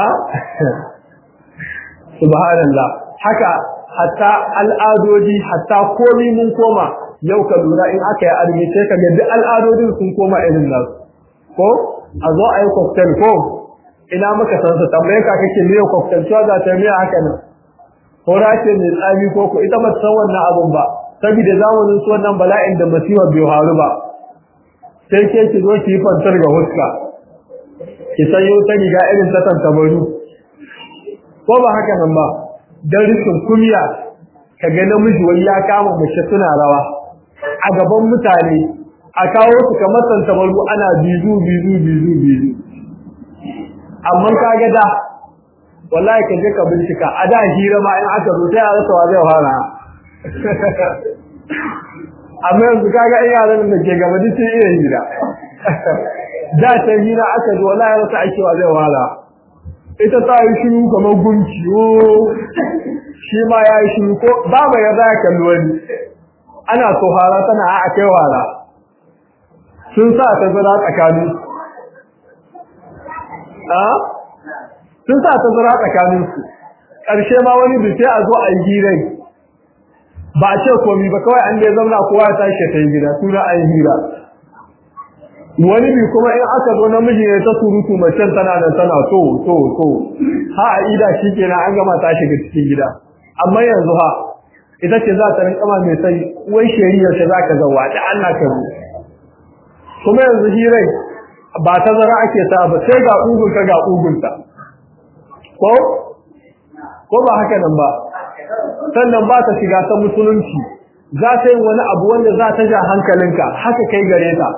subhanallah haka hatta al'adodi hatta komai mun koma yau ka lura in aka yi arme sai ka ga duk al'adodin sun koma irin nasu ko a zo a yi cocktail ko ina muka san su tambaye ka kake miyo kwaftantuwa za ta miya haka nan ko race mai tsami ko ko ita ba ta san wannan abun ba saboda zamanin su wannan bala'in da masiwa bai haru ba sai ke ki zo ki yi fantar ga huska ki sanyo ta riga irin ta tantabaru ko ba haka nan ba dan rikin kumiya kaga namiji wani ya kama mace suna rawa a gaban mutane a kawo su kamar tantabaru ana bizu bizu bizu bizu amma kaga da wallahi ka je ka bincika a da hira ma in aka zo sai a rasa wa zai fara amma yanzu kaga in yaran da ke gaba duk sai iya hira da ta hira aka zo wallahi rasa ake wa zai fara ita ta yi shiru kamar gunki shi ma ya yi shiru ko ba mai yarda ya kalli wani ana so hara tana a kai wara sun sa ta zira tsakanin sun sa ta zira tsakanin su ƙarshe ma wani bice a zo a yi hirai ba a ce komi ba kawai an dai zauna kowa ya tashi ta yi gida suna a yi hira wani bi kuma in aka zo namiji ne ta surutu macen tana da tana to to to ha a ida shi kenan an gama ta shiga cikin gida amma yanzu ha ita ce za ta rinka mai sai wai shari'a ce za ka zawa da Allah ka ru kuma yanzu hirai ba ta zara ake sa ba sai ga ugunta ga ugunta ko ko ba haka nan ba sannan ba ta shiga ta musulunci za ta yi wani abu wanda za ta ja hankalinka haka kai gare ta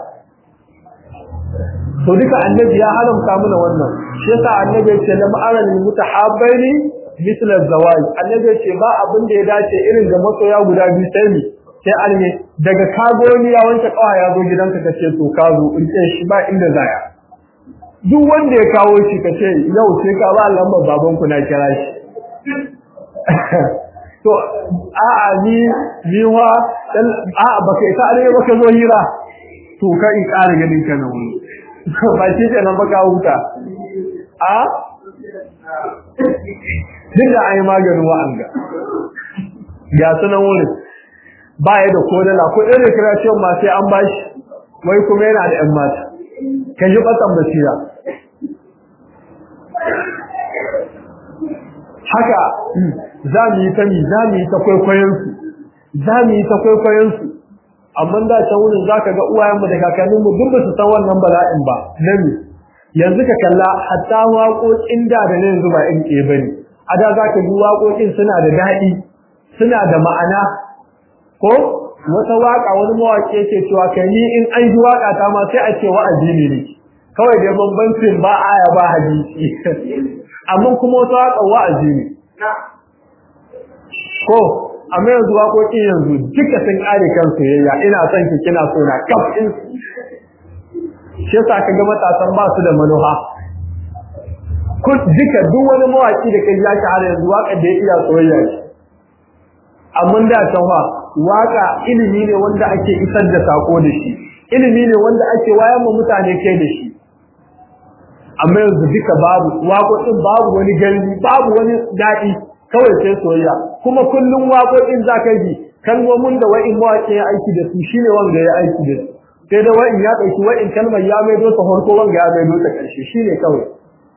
to duka annabi ya haramta mana wannan shi yasa annabi ya ce lam aral mutahabbaini misl az-zawaj annabi ya ce ba abin da ya dace irin ga masoya guda biyu sai mi sai alme daga kago ni ya wanke kawa ya zo gidanka ka ce to ka zo in ce shi ba inda zaya duk wanda ya kawo shi ka ce yau sai ka ba lambar baban ku na kira shi to a'a ni ni wa a'a baka ita ne baka zo hira to ka in ƙara ganin ka na wani ba shi ke nan baka huta a duk da an yi maganin wa'anga ga sunan wurin ba ya da kodala ko ɗaya recreation ma sai an bashi wai kuma yana da 'yan mata ka ji ɓatan basira haka za mu yi ta mi za mu yi ta kwaikwayonsu za mu yi ta kwaikwayonsu amma da can wurin zaka ga uwayenmu da kakanninmu duk ba su san wannan bala'in ba nami yanzu ka kalla hatta waƙoƙin da da ne yanzu ba in ke bane a da zaka ji waƙoƙin suna da daɗi suna da ma'ana ko wata waƙa wani mawaƙi yake cewa kai ni in an ji waƙa ta ma sai a ce wa'azi ne ne kawai da bambancin ba aya ba hadisi amma kuma wata waƙa wa'azi ne ko amma yanzu waƙoƙi yanzu duka sun ƙare kan soyayya ina son ki kina so na kaf in shi yasa ka ga matasan ba su da manuha ko duka duk wani mawaki da kai ya shahara yanzu waƙar da ya iya soyayya ce amma da can fa waƙa ilimi ne wanda ake isar da sako da shi ilimi ne wanda ake wayar ma mutane kai da shi amma yanzu duka babu waƙoƙin babu wani galbi babu wani daɗi kawai sai soyayya kuma kullum waƙoƙin za ka ji kalmomin da wa'in mawaƙi ya aiki da su shine wanda ya aiki da su sai da wa'in ya ɗauki wa'in kalmar ya maido ta farko wanga ya maido ta ƙarshe shine kawai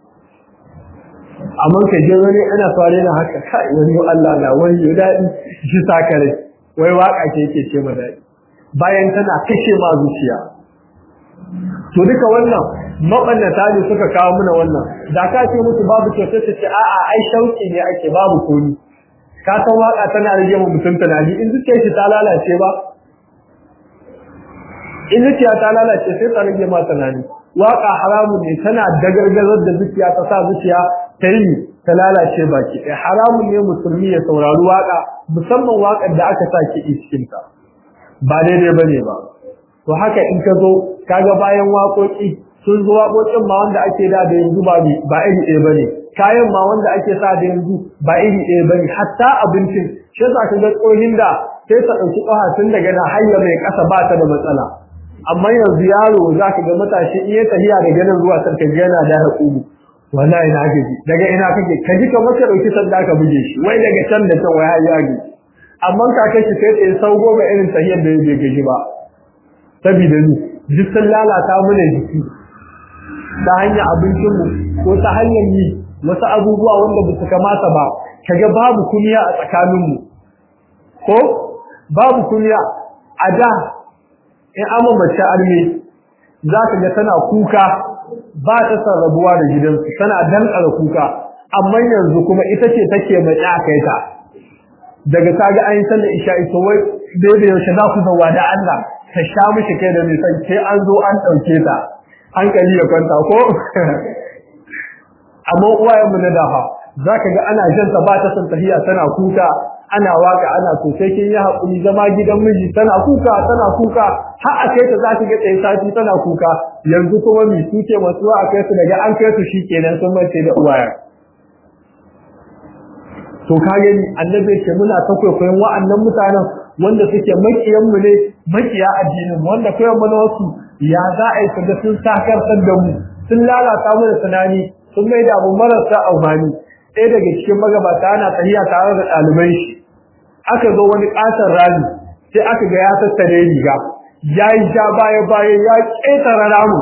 amma ka je wani ana fare na haka kai wani Allah na wani ya daɗi shi sakare wai waƙa ce yake ce ma daɗi bayan tana kashe ma zuciya to duka wannan mabannata ne suka kawo mana wannan da ka ce musu babu kyautar ta ce a'a ai shauki ne ake babu komi ka san waka tana rage mu mutum tunani in zuciyar shi ta lalace ba in zuciya ta lalace sai ta rage ma tunani waka haramun ne tana dagargazar da zuciya ta sa zuciya ta yi ta lalace baki ɗaya haramun ne musulmi ya saurari waka musamman wakar da aka sa ki cikin ta ba daidai bane ba to haka in ka zo kaga bayan waƙoƙi sun zo waƙoƙin ma wanda ake da da yanzu ba ba iri ɗaya bane kayan ma wanda ake sa da yanzu ba iri ɗaya bane hatta abincin shi yasa ka ga tsohin da sai ta ɗauki ƙafa tun daga na hayya mai ƙasa ba ta da matsala amma yanzu yaro za ka ga matashi in ya tafiya da ganin zuwa sarka yana da haƙugu wallahi na gaji daga ina kake ka ji kamar ka ɗauki sanda ka buge shi wai daga can da can wai har ya gaji amma kakai shi sai tsaye sau goma irin tahiyar da bai gaji ba saboda ni duk sun lalata mana jiki ta hanyar abincinmu ko ta hanyar yi wasu abubuwa wanda ba su kamata ba kaga babu kumiya a tsakaninmu ko babu kumiya a da in ama mace arme za ka ga tana kuka ba ta san rabuwa da gidansu tana dankara kuka amma yanzu kuma ita ce take mai kai ta daga kaga an yi sallar isha'i to wai daidai yaushe za ku zauwa da Allah ta sha mishi kai da nisan sai an zo an ɗauke ta hankali ya kwanta ko amma uwayen mu na dafa za ka ga ana jan ta ba ta san tahiya tana kuka ana waka ana so sai kin yi haƙuri zama gidan miji tana kuka tana kuka har a kai ta za ki ga tsaye sati tana kuka yanzu kuma mi su ce masu a kai su daga an kai su shi kenan sun mace da uwayen to ka gani annabi ce muna ta kwaikwayon wa'annan mutanen wanda suke makiyan mu ne makiya addinin wanda kai mu na wasu ya za a yi su da sun sakartar da mu sun lalata mu da tunani sun mai da abu marasa amfani ɗaya daga cikin magabata ana tafiya tare da ɗaliban shi aka zo wani ƙaton rami sai aka ga ya tattare riga ya yi ja baya baya ya ƙetare ramu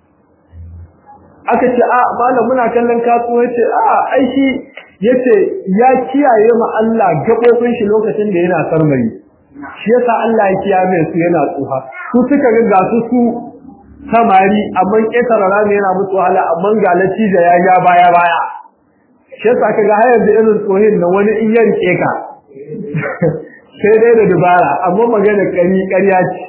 aka ce a malam muna kallon kasuwa ce a aiki yace ya kiyaye ma Allah gabobin shi lokacin da yana sarmari shi yasa Allah ya kiyaye su yana tsuha su suka ga ga su su samari amma ƙetare rami yana musu wahala amma ga lati da ya ja baya baya shi yasa kaga har yanzu irin tsohin nan wani in ya rike ka sai dai da dubara amma magana kari ƙarya ce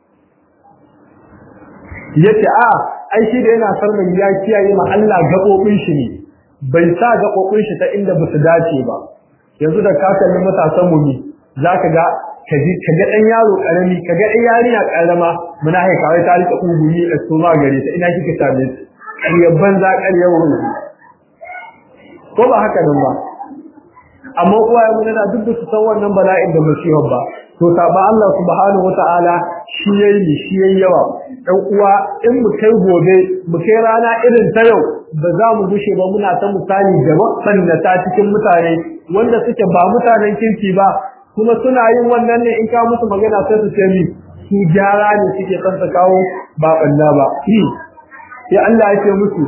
yace a ai shi da yana sarmari ya kiyaye ma Allah gabobin shi ne bai sa gabobin shi ta inda ba su dace ba yanzu da ka kalli matasan mu ne zaka ga kaji kaga dan yaro karami kaga dan yarinya karama muna haika wai ta rika ugumi da suma gare ta ina kike same su ƙaryar banza ƙaryar wurin ko ba haka nan ba amma uwaye mun na duk su san wannan bala'in da musibar ba to saba Allah subhanahu wataala shi yayi shi yayi yawa dan uwa in mu kai gobe mu kai rana irin ta yau ba za mu gushe ba muna ta misali da waɗanda ta cikin mutane wanda suke ba mutanen kirki ba kuma suna yin wannan ne in ka musu magana sai su ce ni su gyara ne suke son su kawo ba balla ba sai Allah ya ce musu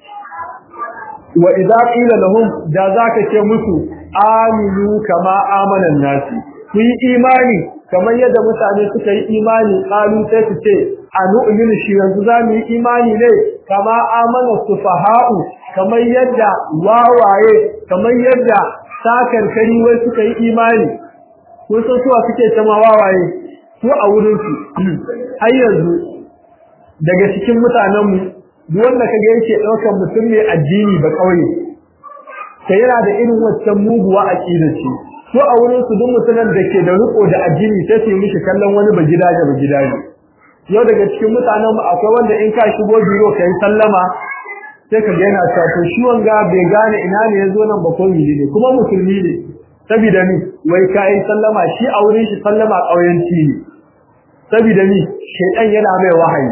wa idza qila lahum da zaka ce musu aminu kama amanan nasi ku yi imani kamar yadda mutane suka yi imani qalu sai su ce anu'minu shi yanzu za mu yi imani ne kama amana sufaha'u kamar yadda wawaye kamar yadda sakar kari wai suka yi imani ko so suwa suke tama wawaye ko a wurin su har yanzu daga cikin mutanen mu duk wanda kaga yake daukar mutum mai addini ba kauye sai yana da irin waccan muguwa aqidar shi ko a wurin su duk mutumin da ke da riko da addini sai su yi mishi kallon wani ba gidaje ba gidaje yau daga cikin mutanen mu akwai wanda in ka shigo biro kai sallama sai ka ga yana cewa to shi wanga bai gane ina ne yazo nan ba ko ne kuma musulmi ne saboda ni wai kai sallama shi a wurin shi sallama kauyanci ne saboda ni shedan yana mai wahayi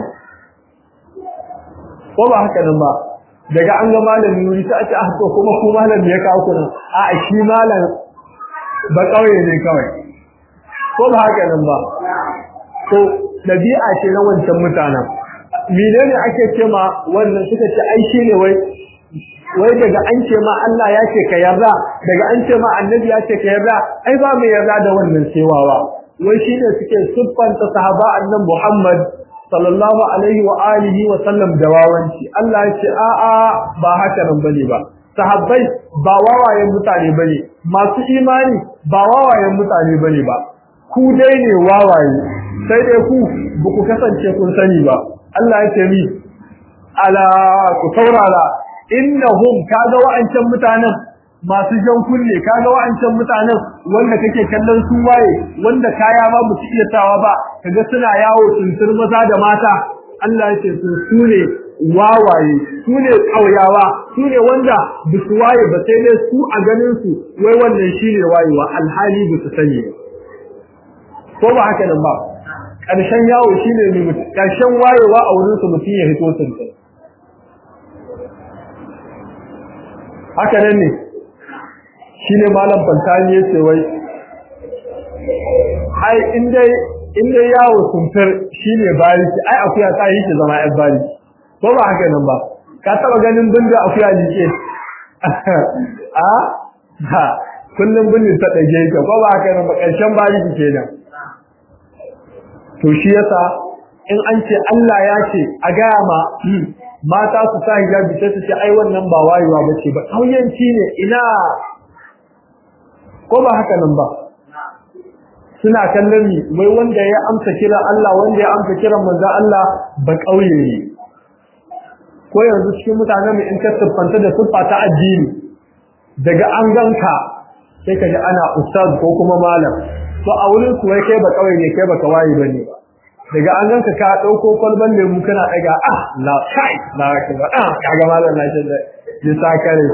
ko ba haka nan ba daga an ga malami wuri sai a ce ah to kuma ku malami ya kawo kuna a shi malam ba kauye ne kawai ko ba haka nan ba to dabi'a ce na wancan mutanen menene ake ce ma wannan suka ce ai shine wai wai daga an ce ma Allah ya ce ka yarda daga an ce ma annabi ya ce ka yarda ai ba mai yarda da wannan cewawa wai shine suke siffanta sahaba annabi Muhammad sallallahu alaihi wa alihi wa sallam da wawanci Allah ya ce a'a ba haka nan bane ba sahabbai ba wawayen mutane bane masu imani ba wawayen mutane bane ba ku dai ne wawaye sai dai ku ba ku kasance kun sani ba Allah ya ce mi ala ku saurara innahum kaga wa'ancan mutanen masu jan kunne kaga wa'ancan mutanen wanda kake kallon su waye wanda kaya ba mu iya tawa ba kaga suna yawo tuntur maza da mata Allah ya ce su sune wawaye sune kauyawa sune wanda bisu waye ba sai dai su a ganin su wai wannan shine wayewa alhali bisu sani ko ba haka nan ba ƙarshen yawo shine ne ƙarshen wayewa a wurin su mutum ya hito tuntur haka nan ne shine malam fantani ya ce wai ai indai indai yawo sunfir shine bariki ai akuya ta yi ki zama yan bariki ko ba haka nan ba ka taba ganin binda akuya jike a ha kullum bindin ta dage ka ko ba haka nan ba karshen bariki kenan to shi yasa in an ce Allah ya ce a gaya ma mata su sa hijabi sai su ce ai wannan ba wayewa bace ba kauyanci ne ina ko ba haka nan ba suna kallon ni wai wanda ya amsa kiran Allah wanda ya amsa kiran manzon Allah ba kauye ne ko yanzu cikin mutanen mu in ka siffanta da siffa ta addini daga an ganka sai ka ji ana ustaz ko kuma malam to a wurin su wai kai ba kauye ne kai ba kawai bane ba daga an ganka ka dauko kwalban lemu kana daga ah la kai la ka ba ah kaga malam na shi da ya sakare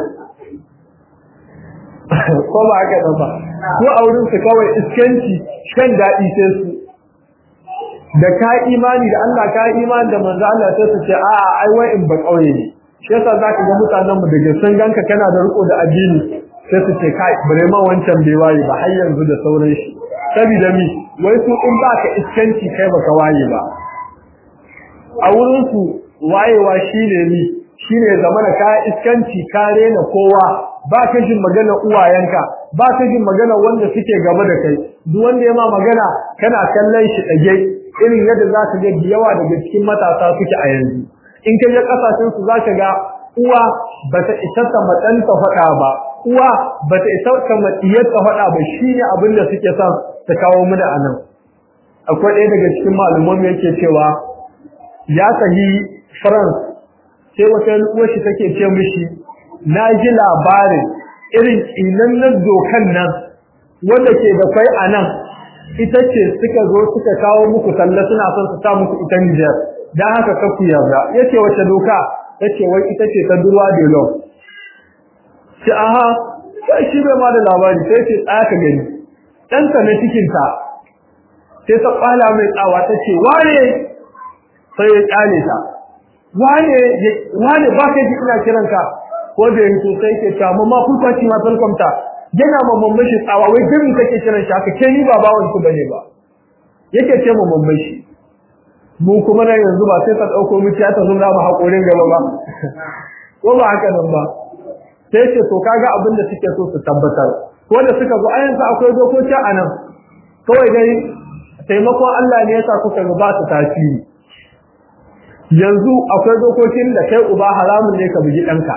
ko ba haka nan ba ko a wurin su kawai iskanci shan daɗi sai su da ka imani da Allah ka imani da manzo Allah sai su ce a'a ai wai in ba kauye ne shi yasa zaka ga mutanen mu daga sun ganka kana da riko da addini sai su ce kai bare ma wancan bai waye ba har yanzu da sauran shi saboda mi wai su in ba ka iskanci kai baka waye ba a wurin su wayewa shine mi shine zamana ka iskanci ka rena kowa ba ka jin magana uwayenka ba ka jin magana wanda suke gaba da kai duk wanda ya ma magana kana kallon shi dage irin yadda za ka ga yawa daga cikin matasa suke a yanzu in ka je kasashen su za ka ga uwa ba ta isa ta matsanta faɗa ba uwa ba ta isa ta matsiyar ta faɗa ba shine abin da suke son ta kawo mana a nan akwai ɗaya daga cikin malaman yake cewa ya sahi France sai wata uwar shi take ce mishi na ji labarin irin ƙinannen dokan nan wanda ke da kwai a nan ita ce suka zo suka kawo muku talla suna son su sa muku ita Nijar dan haka ka ku yarda yace wace doka yace wai ita ce ta durwa de law shi aha sai shi bai ma da labari sai ce tsaya ka gani dan ta ne cikin ta sai ta kwala mai tsawa ta ce wane sai ya kyale ta wane wane ba kai ji ina kiranka ko da yanzu sai ke ta mamma fulfaci ma falkomta yana mamman shi tsawa wai gami kake kiran shi haka ke ni ba bawan ku bane ba yake ce mamman shi mu kuma nan yanzu ba sai ka dauko mu ta zura mu hakorin gaba ba ko ba haka nan ba sai ce to kaga abin da suke so su tabbatar ko da suka zo ayan sa akwai dokoki a nan kawai dai taimakon Allah ne yasa kuka ga ba su tasiri yanzu akwai dokokin da kai uba haramun ne ka bugi danka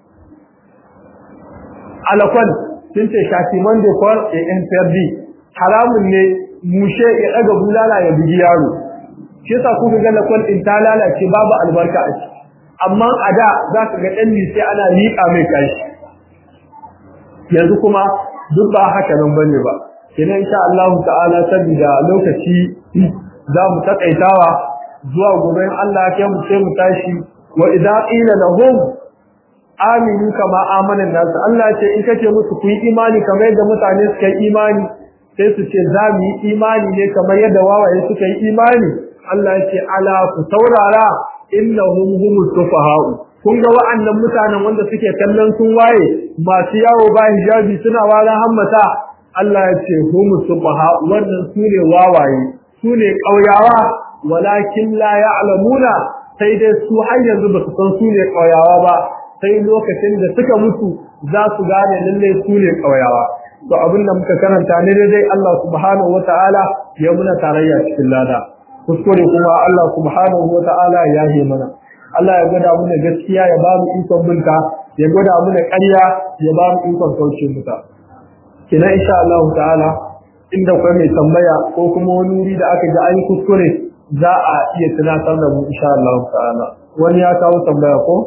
alakwan sun ce shafi monday for a nprd haramun ne mushe ya daga bulala ya bugi yaro shi yasa kuka ga lakwan din ta lalace babu albarka a ciki amma a da za ka ga ɗan sai ana liƙa mai kashi yanzu kuma duk ba haka nan bane ba kenan insha Allah ta'ala saboda lokaci za mu takaitawa zuwa gobe Allah ya mu sai mu tashi wa idza qila lahum aminu kama amanan nasu Allah ce in kace musu ku yi imani kamar yadda mutane suka yi imani sai su ce za mu yi imani ne kamar yadda wawaye suka yi imani Allah ya ce ala ku saurara innahum humus sufaha'u kun ga wa'annan mutanen wanda suke kallon sun waye masu yawo ba hijabi suna wala hammata Allah ya ce humus sufaha'u wannan su ne wawaye su ne ƙauyawa walakin la ya'lamuna sai dai su har yanzu ba su san su ne ƙauyawa ba sai lokacin da suka mutu za su gane lalle su ne ƙauyawa to abin da muka karanta ne dai Allah subhanahu wataala ya muna tarayya cikin lada kuskure kuma Allah subhanahu wataala ya yi mana Allah ya gwada mana gaskiya ya ba mu ikon binta ya gwada mana ƙarya ya ba mu ikon kauce muta kina insha Allah ta'ala inda kai mai tambaya ko kuma wani wuri da aka ji ayi kuskure za a iya tunatar da mu insha Allah ta'ala wani ya kawo tambaya ko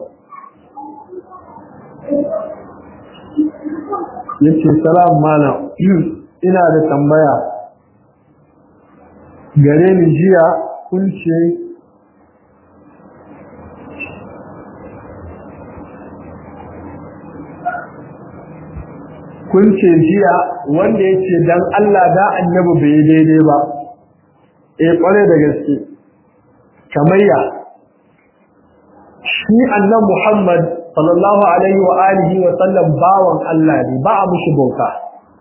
yace salam malam ina da tambaya gare ni jiya kun ce kun ce jiya wanda ya ce dan Allah da annabi bai daidai ba eh kware da gaske kamayya shi annabi Muhammad sallallahu alaihi wa alihi wa sallam bawan Allah ne ba a mushi bauta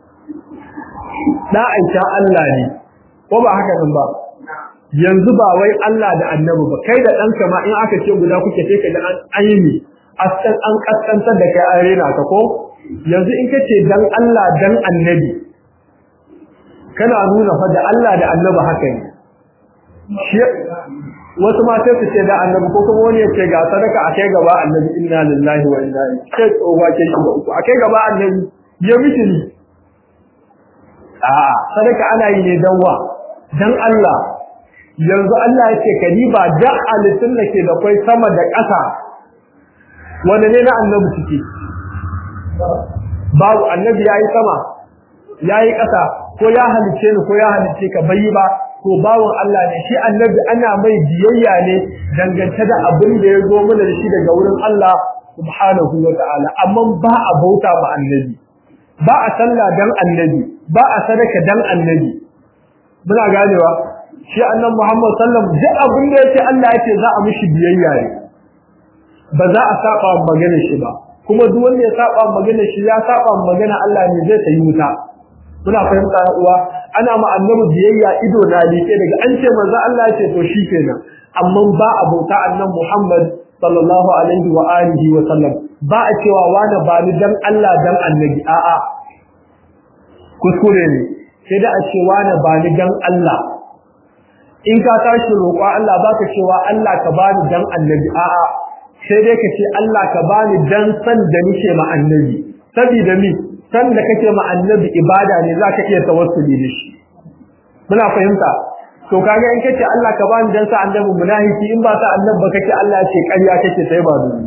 da aisha Allah ne ko ba haka nan ba yanzu ba wai Allah da annabi ba kai da ɗanka ma in aka ce guda kuke sai ka ga an aini askan an kaskantar da kai an rena ka ko yanzu in kace dan Allah dan annabi kana nuna fa da Allah da annabi haka ne shi wasu ma sai su ce da annabi ko kuma wani ya ce ga sadaka a kai gaba annabi inna lillahi wa inna ilaihi sai tsohuwa ke shi uku a kai gaba annabi ya miki ni a sadaka ana yi ne dan wa dan Allah yanzu Allah ya ce kadiba da alitin da ke da kai sama da ƙasa wanda ne na annabi suke babu annabi yayi sama yayi ƙasa ko ya halice ni ko ya halice ka bai ba ko bawon Allah ne shi annabi ana mai biyayya ne dangance da abin da ya zo mana da shi daga wurin Allah subhanahu wa ta'ala amma ba a bauta ba annabi ba a sallah dan annabi ba a sadaka dan annabi muna ganewa shi annabi Muhammad sallam duk abin da yake Allah yake za a mishi biyayya ne ba za a saba magana shi ba kuma duk wanda ya saba magana shi ya saba magana Allah ne zai tayi wuta muna fahimta uwa ana ma annabi biyayya ido na like daga an ce manzo Allah ya ce to shikenan amma ba a bauta annabi Muhammad sallallahu alaihi wa alihi wa sallam ba a cewa wani ba ni dan Allah dan annabi a'a kuskure ne sai da a ce wani ba ni dan Allah in ka tashi roƙo Allah baka cewa Allah ka bani dan annabi a'a sai dai ka ce Allah ka bani dan san da nake ma annabi saboda mi san da kake ma annabi ibada ne zaka iya tawassuli da shi muna fahimta to kaga in kace Allah ka bani dan sa annabi munafiki in ba sa annabi ba kake Allah ce ƙarya kake sai ba dubi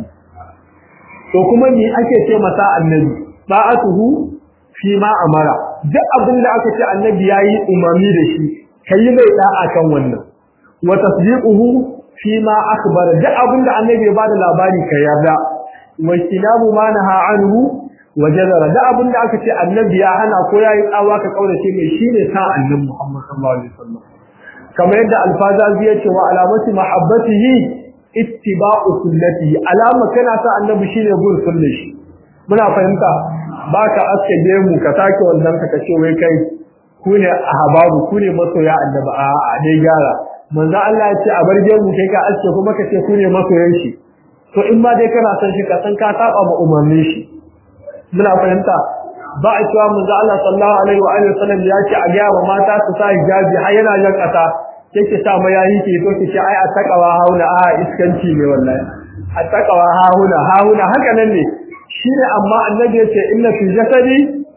to kuma me ake ce masa annabi ba'atuhu fi ma amara duk abin da aka ce annabi yayi umami da shi kai mai da'a kan wannan wa tasdiquhu fi ma akhbar duk abin da annabi ya bada labari ka yarda wa kinabu ma naha anhu wa jazara duk abin da aka ce annabi ya hana ko yayi tsawa ka kaurace mai shine sa annabi Muhammad sallallahu alaihi wasallam kamar yadda alfazazi ya ce wa alamati mahabbatihi ittiba'u sunnatihi alama kana sa annabi shine gun sunnar shi muna fahimta baka aske gemu ka take wannan ka kace wai kai ku ne ahbabu ku ne masoya annabi a a dai gyara manzo Allah ya ce a bar gemu kai ka aske kuma ka ce ku ne masoyan shi to in ma dai kana son shi ka san ka saba ma umarnin shi muna fahimta ba a cewa manzo Allah sallallahu alaihi wa alihi wasallam ya ce a ga wa mata su sa hijabi har yana jan kasa yake sa mayayi ke to ke ce ai a takawa hauna a iskanci ne wallahi a takawa hauna hauna haka nan ne shine amma annabi ya ce inna fi jasadi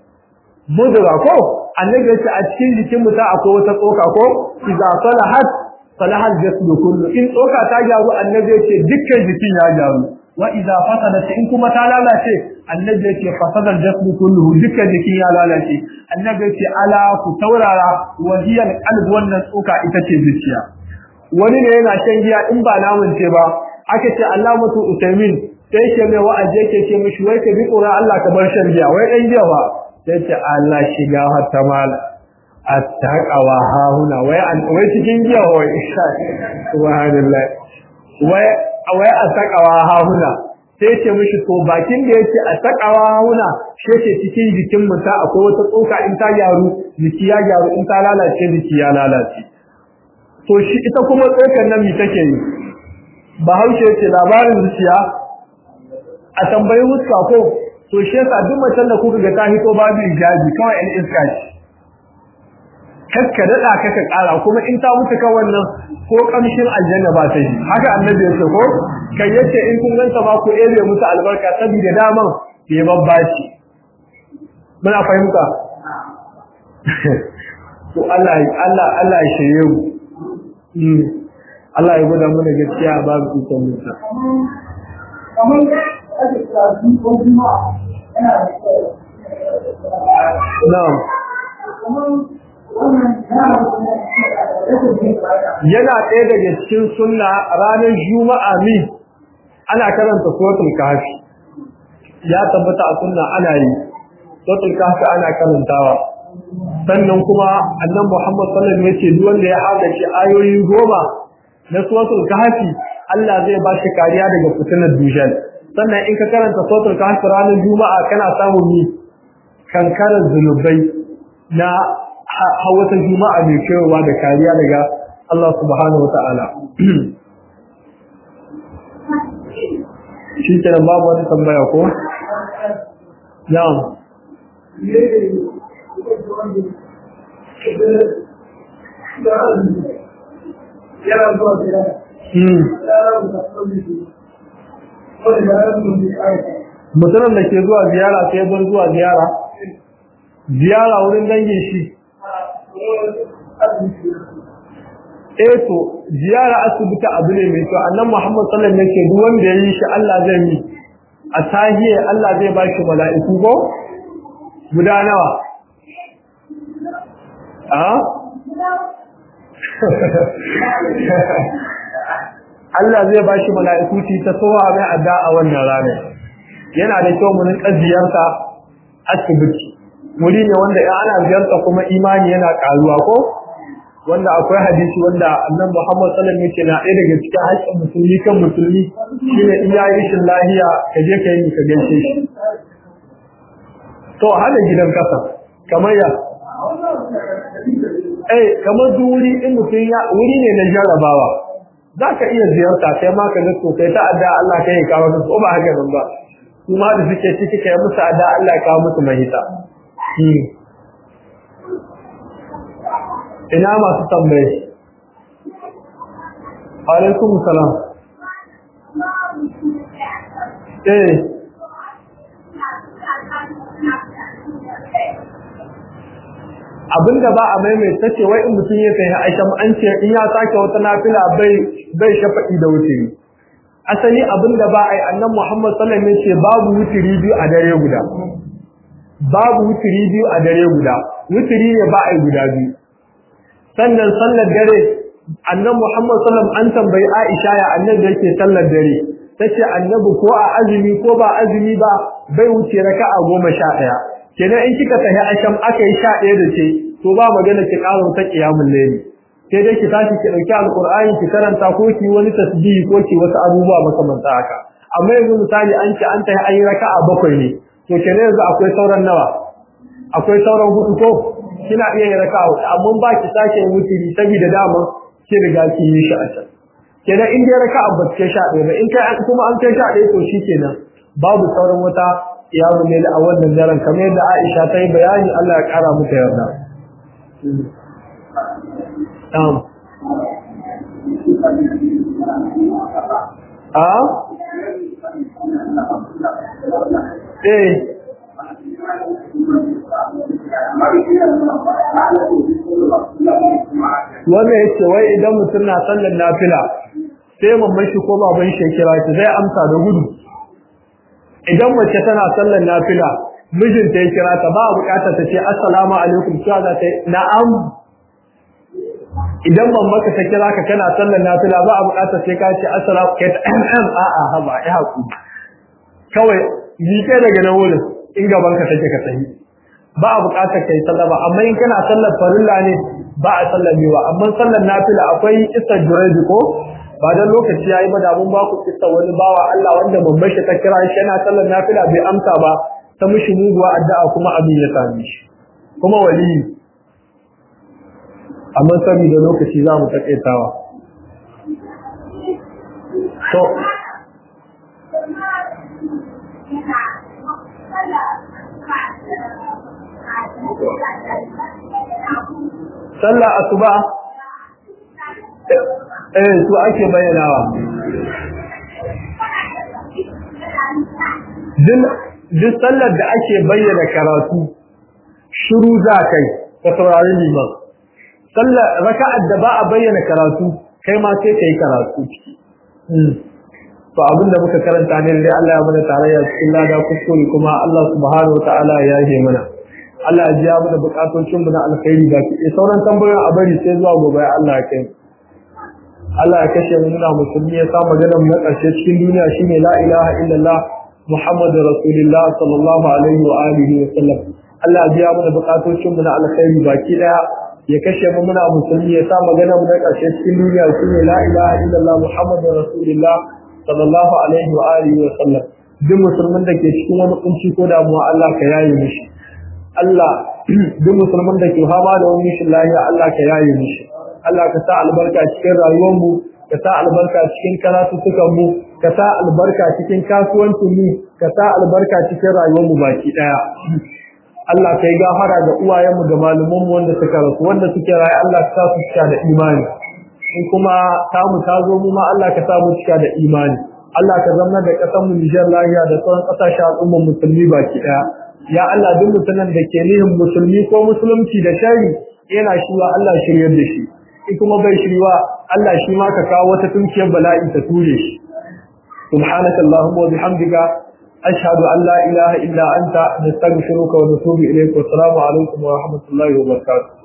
mudra ko annabi ya ce a cikin jikin mutum akwai wata tsoka ko idza salahat salahal jasadu kullu in tsoka ta gyaru annabi ya ce dukkan jikin ya gyaru wa idza fasadat in kuma ta lalace annabi ya ce fasadal jasadu kullu dukkan jikin ya lalace annabi ya ce ala ku taurara wa hiya alqalb wannan tsoka ita ce zuciya wani ne yana shan giya in ba namun ce ba aka ce Allah mutu usaimin sai ke mai wa'azi yake ce mishi wai ka bi tsoron Allah ka bar shan giya wai dan giya ba sai ce Allah shiga hatta mala attaqawa hauna wai wai cikin giya wai subhanallah wai wai attaqawa hauna sai ce mishi to bakin da yake attaqawa hauna shi yake cikin jikin mutum akwai wata tsoka in ta gyaru jiki ya gyaru in ta lalace jiki ya lalace to shi ita kuma tsokan nan mi take yi bahaushe yake labarin zuciya a tambayi wuska ko to shi yasa duk macen da kuka ga ta hito babu hijabi kawai in iska ce kakka dada kaka kara kuma in ta mutu kan wannan ko kamshin aljanna ba ta yi haka annabi ya ce ko kai yace in kun ganta ma ku ere musu albarka saboda daman ke babbaci muna fahimta to Allah Allah Allah ya shirye mu Allah ya gwada mana gaskiya babu ikon mutu Na'am. Yana ɗaya daga cikin sunna ranar Juma'a mi ana karanta suratul kahfi. Ya tabbata a sunna ana yi. Suratul kahfi ana karantawa. Sannan kuma annan Muhammad sallallahu alaihi wasallam yace duk wanda ya haɗa shi ayoyi goma na suratul kahfi Allah zai ba shi kariya daga fitinar dujal. sannan in ka karanta sautul kahf ranar juma'a kana samun ni kankarar zunubai na hawata juma'a mai kewa da kariya daga Allah subhanahu wa ta'ala shi kenan babu wani tambaya ko na'am mutumin da ke zuwa ziyara sai bar zuwa ziyara ziyara wurin dangin shi eh to ziyara asibiti abu ne mai kyau annan Muhammad sallallahu alaihi wasallam duk wanda yayi shi Allah zai yi a sahiye Allah zai ba shi mala'iku ko guda nawa a Allah zai ba shi mala'iku ci ta sowa mai adda a wannan rana yana da kyau mun ziyarta asibiti wuri ne wanda in ana ziyarta kuma imani yana karuwa ko wanda akwai hadisi wanda annabi Muhammad sallallahu alaihi wasallam na ɗaya daga cikin haƙƙin musulmi kan musulmi shine in yayi rashin lahiya ka je ka yi ka gaishe shi to hada gidan kasa kamar ya eh kamar duk wuri in mutum ya wuri ne na jarabawa za ka iya ziyarta sai ma ka ga to kai ta adda Allah kai ya kawo ko ba haka nan ba kuma da suke ciki kai musu adda Allah ya kawo musu mahita ina masu tambaye alaikum salam eh abinda ba a maimaita ce wai in mutum ya kai aisha an ce in ya sake wata nafila bai bai shafa'i da wutiri asali abinda ba ai annan Muhammad sallallahu alaihi wasallam ce babu wutiri biyu a dare guda babu wutiri biyu a dare guda wutiri ne ba ai guda biyu sannan sallar dare annan Muhammad sallallahu an tambayi Aisha ya annabi yake sallar dare tace annabi ko a azumi ko ba azumi ba bai wuce raka'a goma sha ɗaya kenan in kika tafi asham aka yi sha ɗaya da ce to ba magana ki ƙara ta qiyamul layli sai dai ki tashi ki dauki alqur'ani ki karanta ko ki wani tasbihi ko ki wasu abubuwa makamanta haka amma yanzu misali an ce an tafi ayi raka'a bakwai ne to kenan yanzu akwai sauran nawa akwai sauran hudu ko kina iya yin raka'a amma ba ki sake yin wutiri saboda dama ki riga ki yi shi a can kenan in dai raka'a ba ta sha ɗaya ba in kai kuma an kai sha ɗaya to shikenan babu sauran wata iyamu ne a wannan daren kamar yadda Aisha ta yi bayani Allah ya kara mata yarda um a eh wannan yace wai idan mutum na sallar nafila sai mamman shi ko baban shi kira shi zai amsa da gudu idan mace tana sallar nafila mijinta ya kira ta ba a bukatar ta ce assalamu alaikum cewa za ta na'am idan mamman ka ta kira ka kana sallar nafila ba a bukatar sai ka ce assalamu kai ta mm a'a haba ya haku kawai ni kai daga nan wurin in gaban ka take ka tsayi ba a bukatar kai sallama amma in kana sallar farilla ne ba a sallamewa amma sallar nafila akwai isar juraidi ko ba dan lokaci yayi ba da mun ba ku kissa wani bawa Allah wanda babbar shi ta kira shi yana sallar nafila bai amsa ba ta mishi muguwa addu'a kuma abin ya same shi kuma wali amma saboda lokaci za mu takaitawa to sallah asuba eh su ake bayyanawa duk sallar da ake bayyana karatu shiru za kai ka saurari liman sallar raka'ar da ba a bayyana karatu kai ma sai kai karatu to abin da muka karanta ne dai Allah ya mana tarayya cikin lada kuskure kuma Allah subhanahu wataala ya yi mana Allah ya ji ya mana bukatocin mu na alkhairi da ke sauran tambayoyin a bari sai zuwa gobe Allah ya kai Allah ya kashe mu muna musulmi ya sa maganar mu na ƙarshe cikin duniya shine la ilaha illallah Muhammadu Rasulullah sallallahu alaihi wa alihi wa sallam Allah ya biya mana bukatocin mu na alkhairi baki daya ya kashe mu muna musulmi ya sa maganar mu na ƙarshe cikin duniya shine la ilaha illallah Muhammadu Rasulullah sallallahu alaihi wa alihi wa sallam duk musulmin da ke cikin wani kunci ko damuwa Allah ka yaye mishi Allah duk musulmin da ke fama da wani mishin lafiya Allah ka yaye mishi Allah ka sa albarka cikin rayuwarmu ka sa albarka cikin karatutukanmu ka sa albarka cikin kasuwancinmu ka sa albarka cikin rayuwarmu baki daya Allah ka yi gafara ga uwayenmu da malumanmu wanda suka rasu wanda suke rayu Allah ka sa su cika da imani in kuma tamu ta zo mu ma Allah ka sa mu cika da imani Allah ka zama da ƙasar mu Nijar lafiya da sauran ƙasashen al'ummar musulmi baki ɗaya ya Allah duk mutumin da ke nihin musulmi ko musulunci da shari yana shiwa Allah shiryar da shi in kuma bai shirwa Allah shi ma ka kawo wata tunkiyar bala'i ta ture shi subhanaka allahumma wa bihamdika ashhadu an la ilaha illa anta nastaghfiruka wa natubu ilayk wa assalamu alaikum wa rahmatullahi wa barakatuh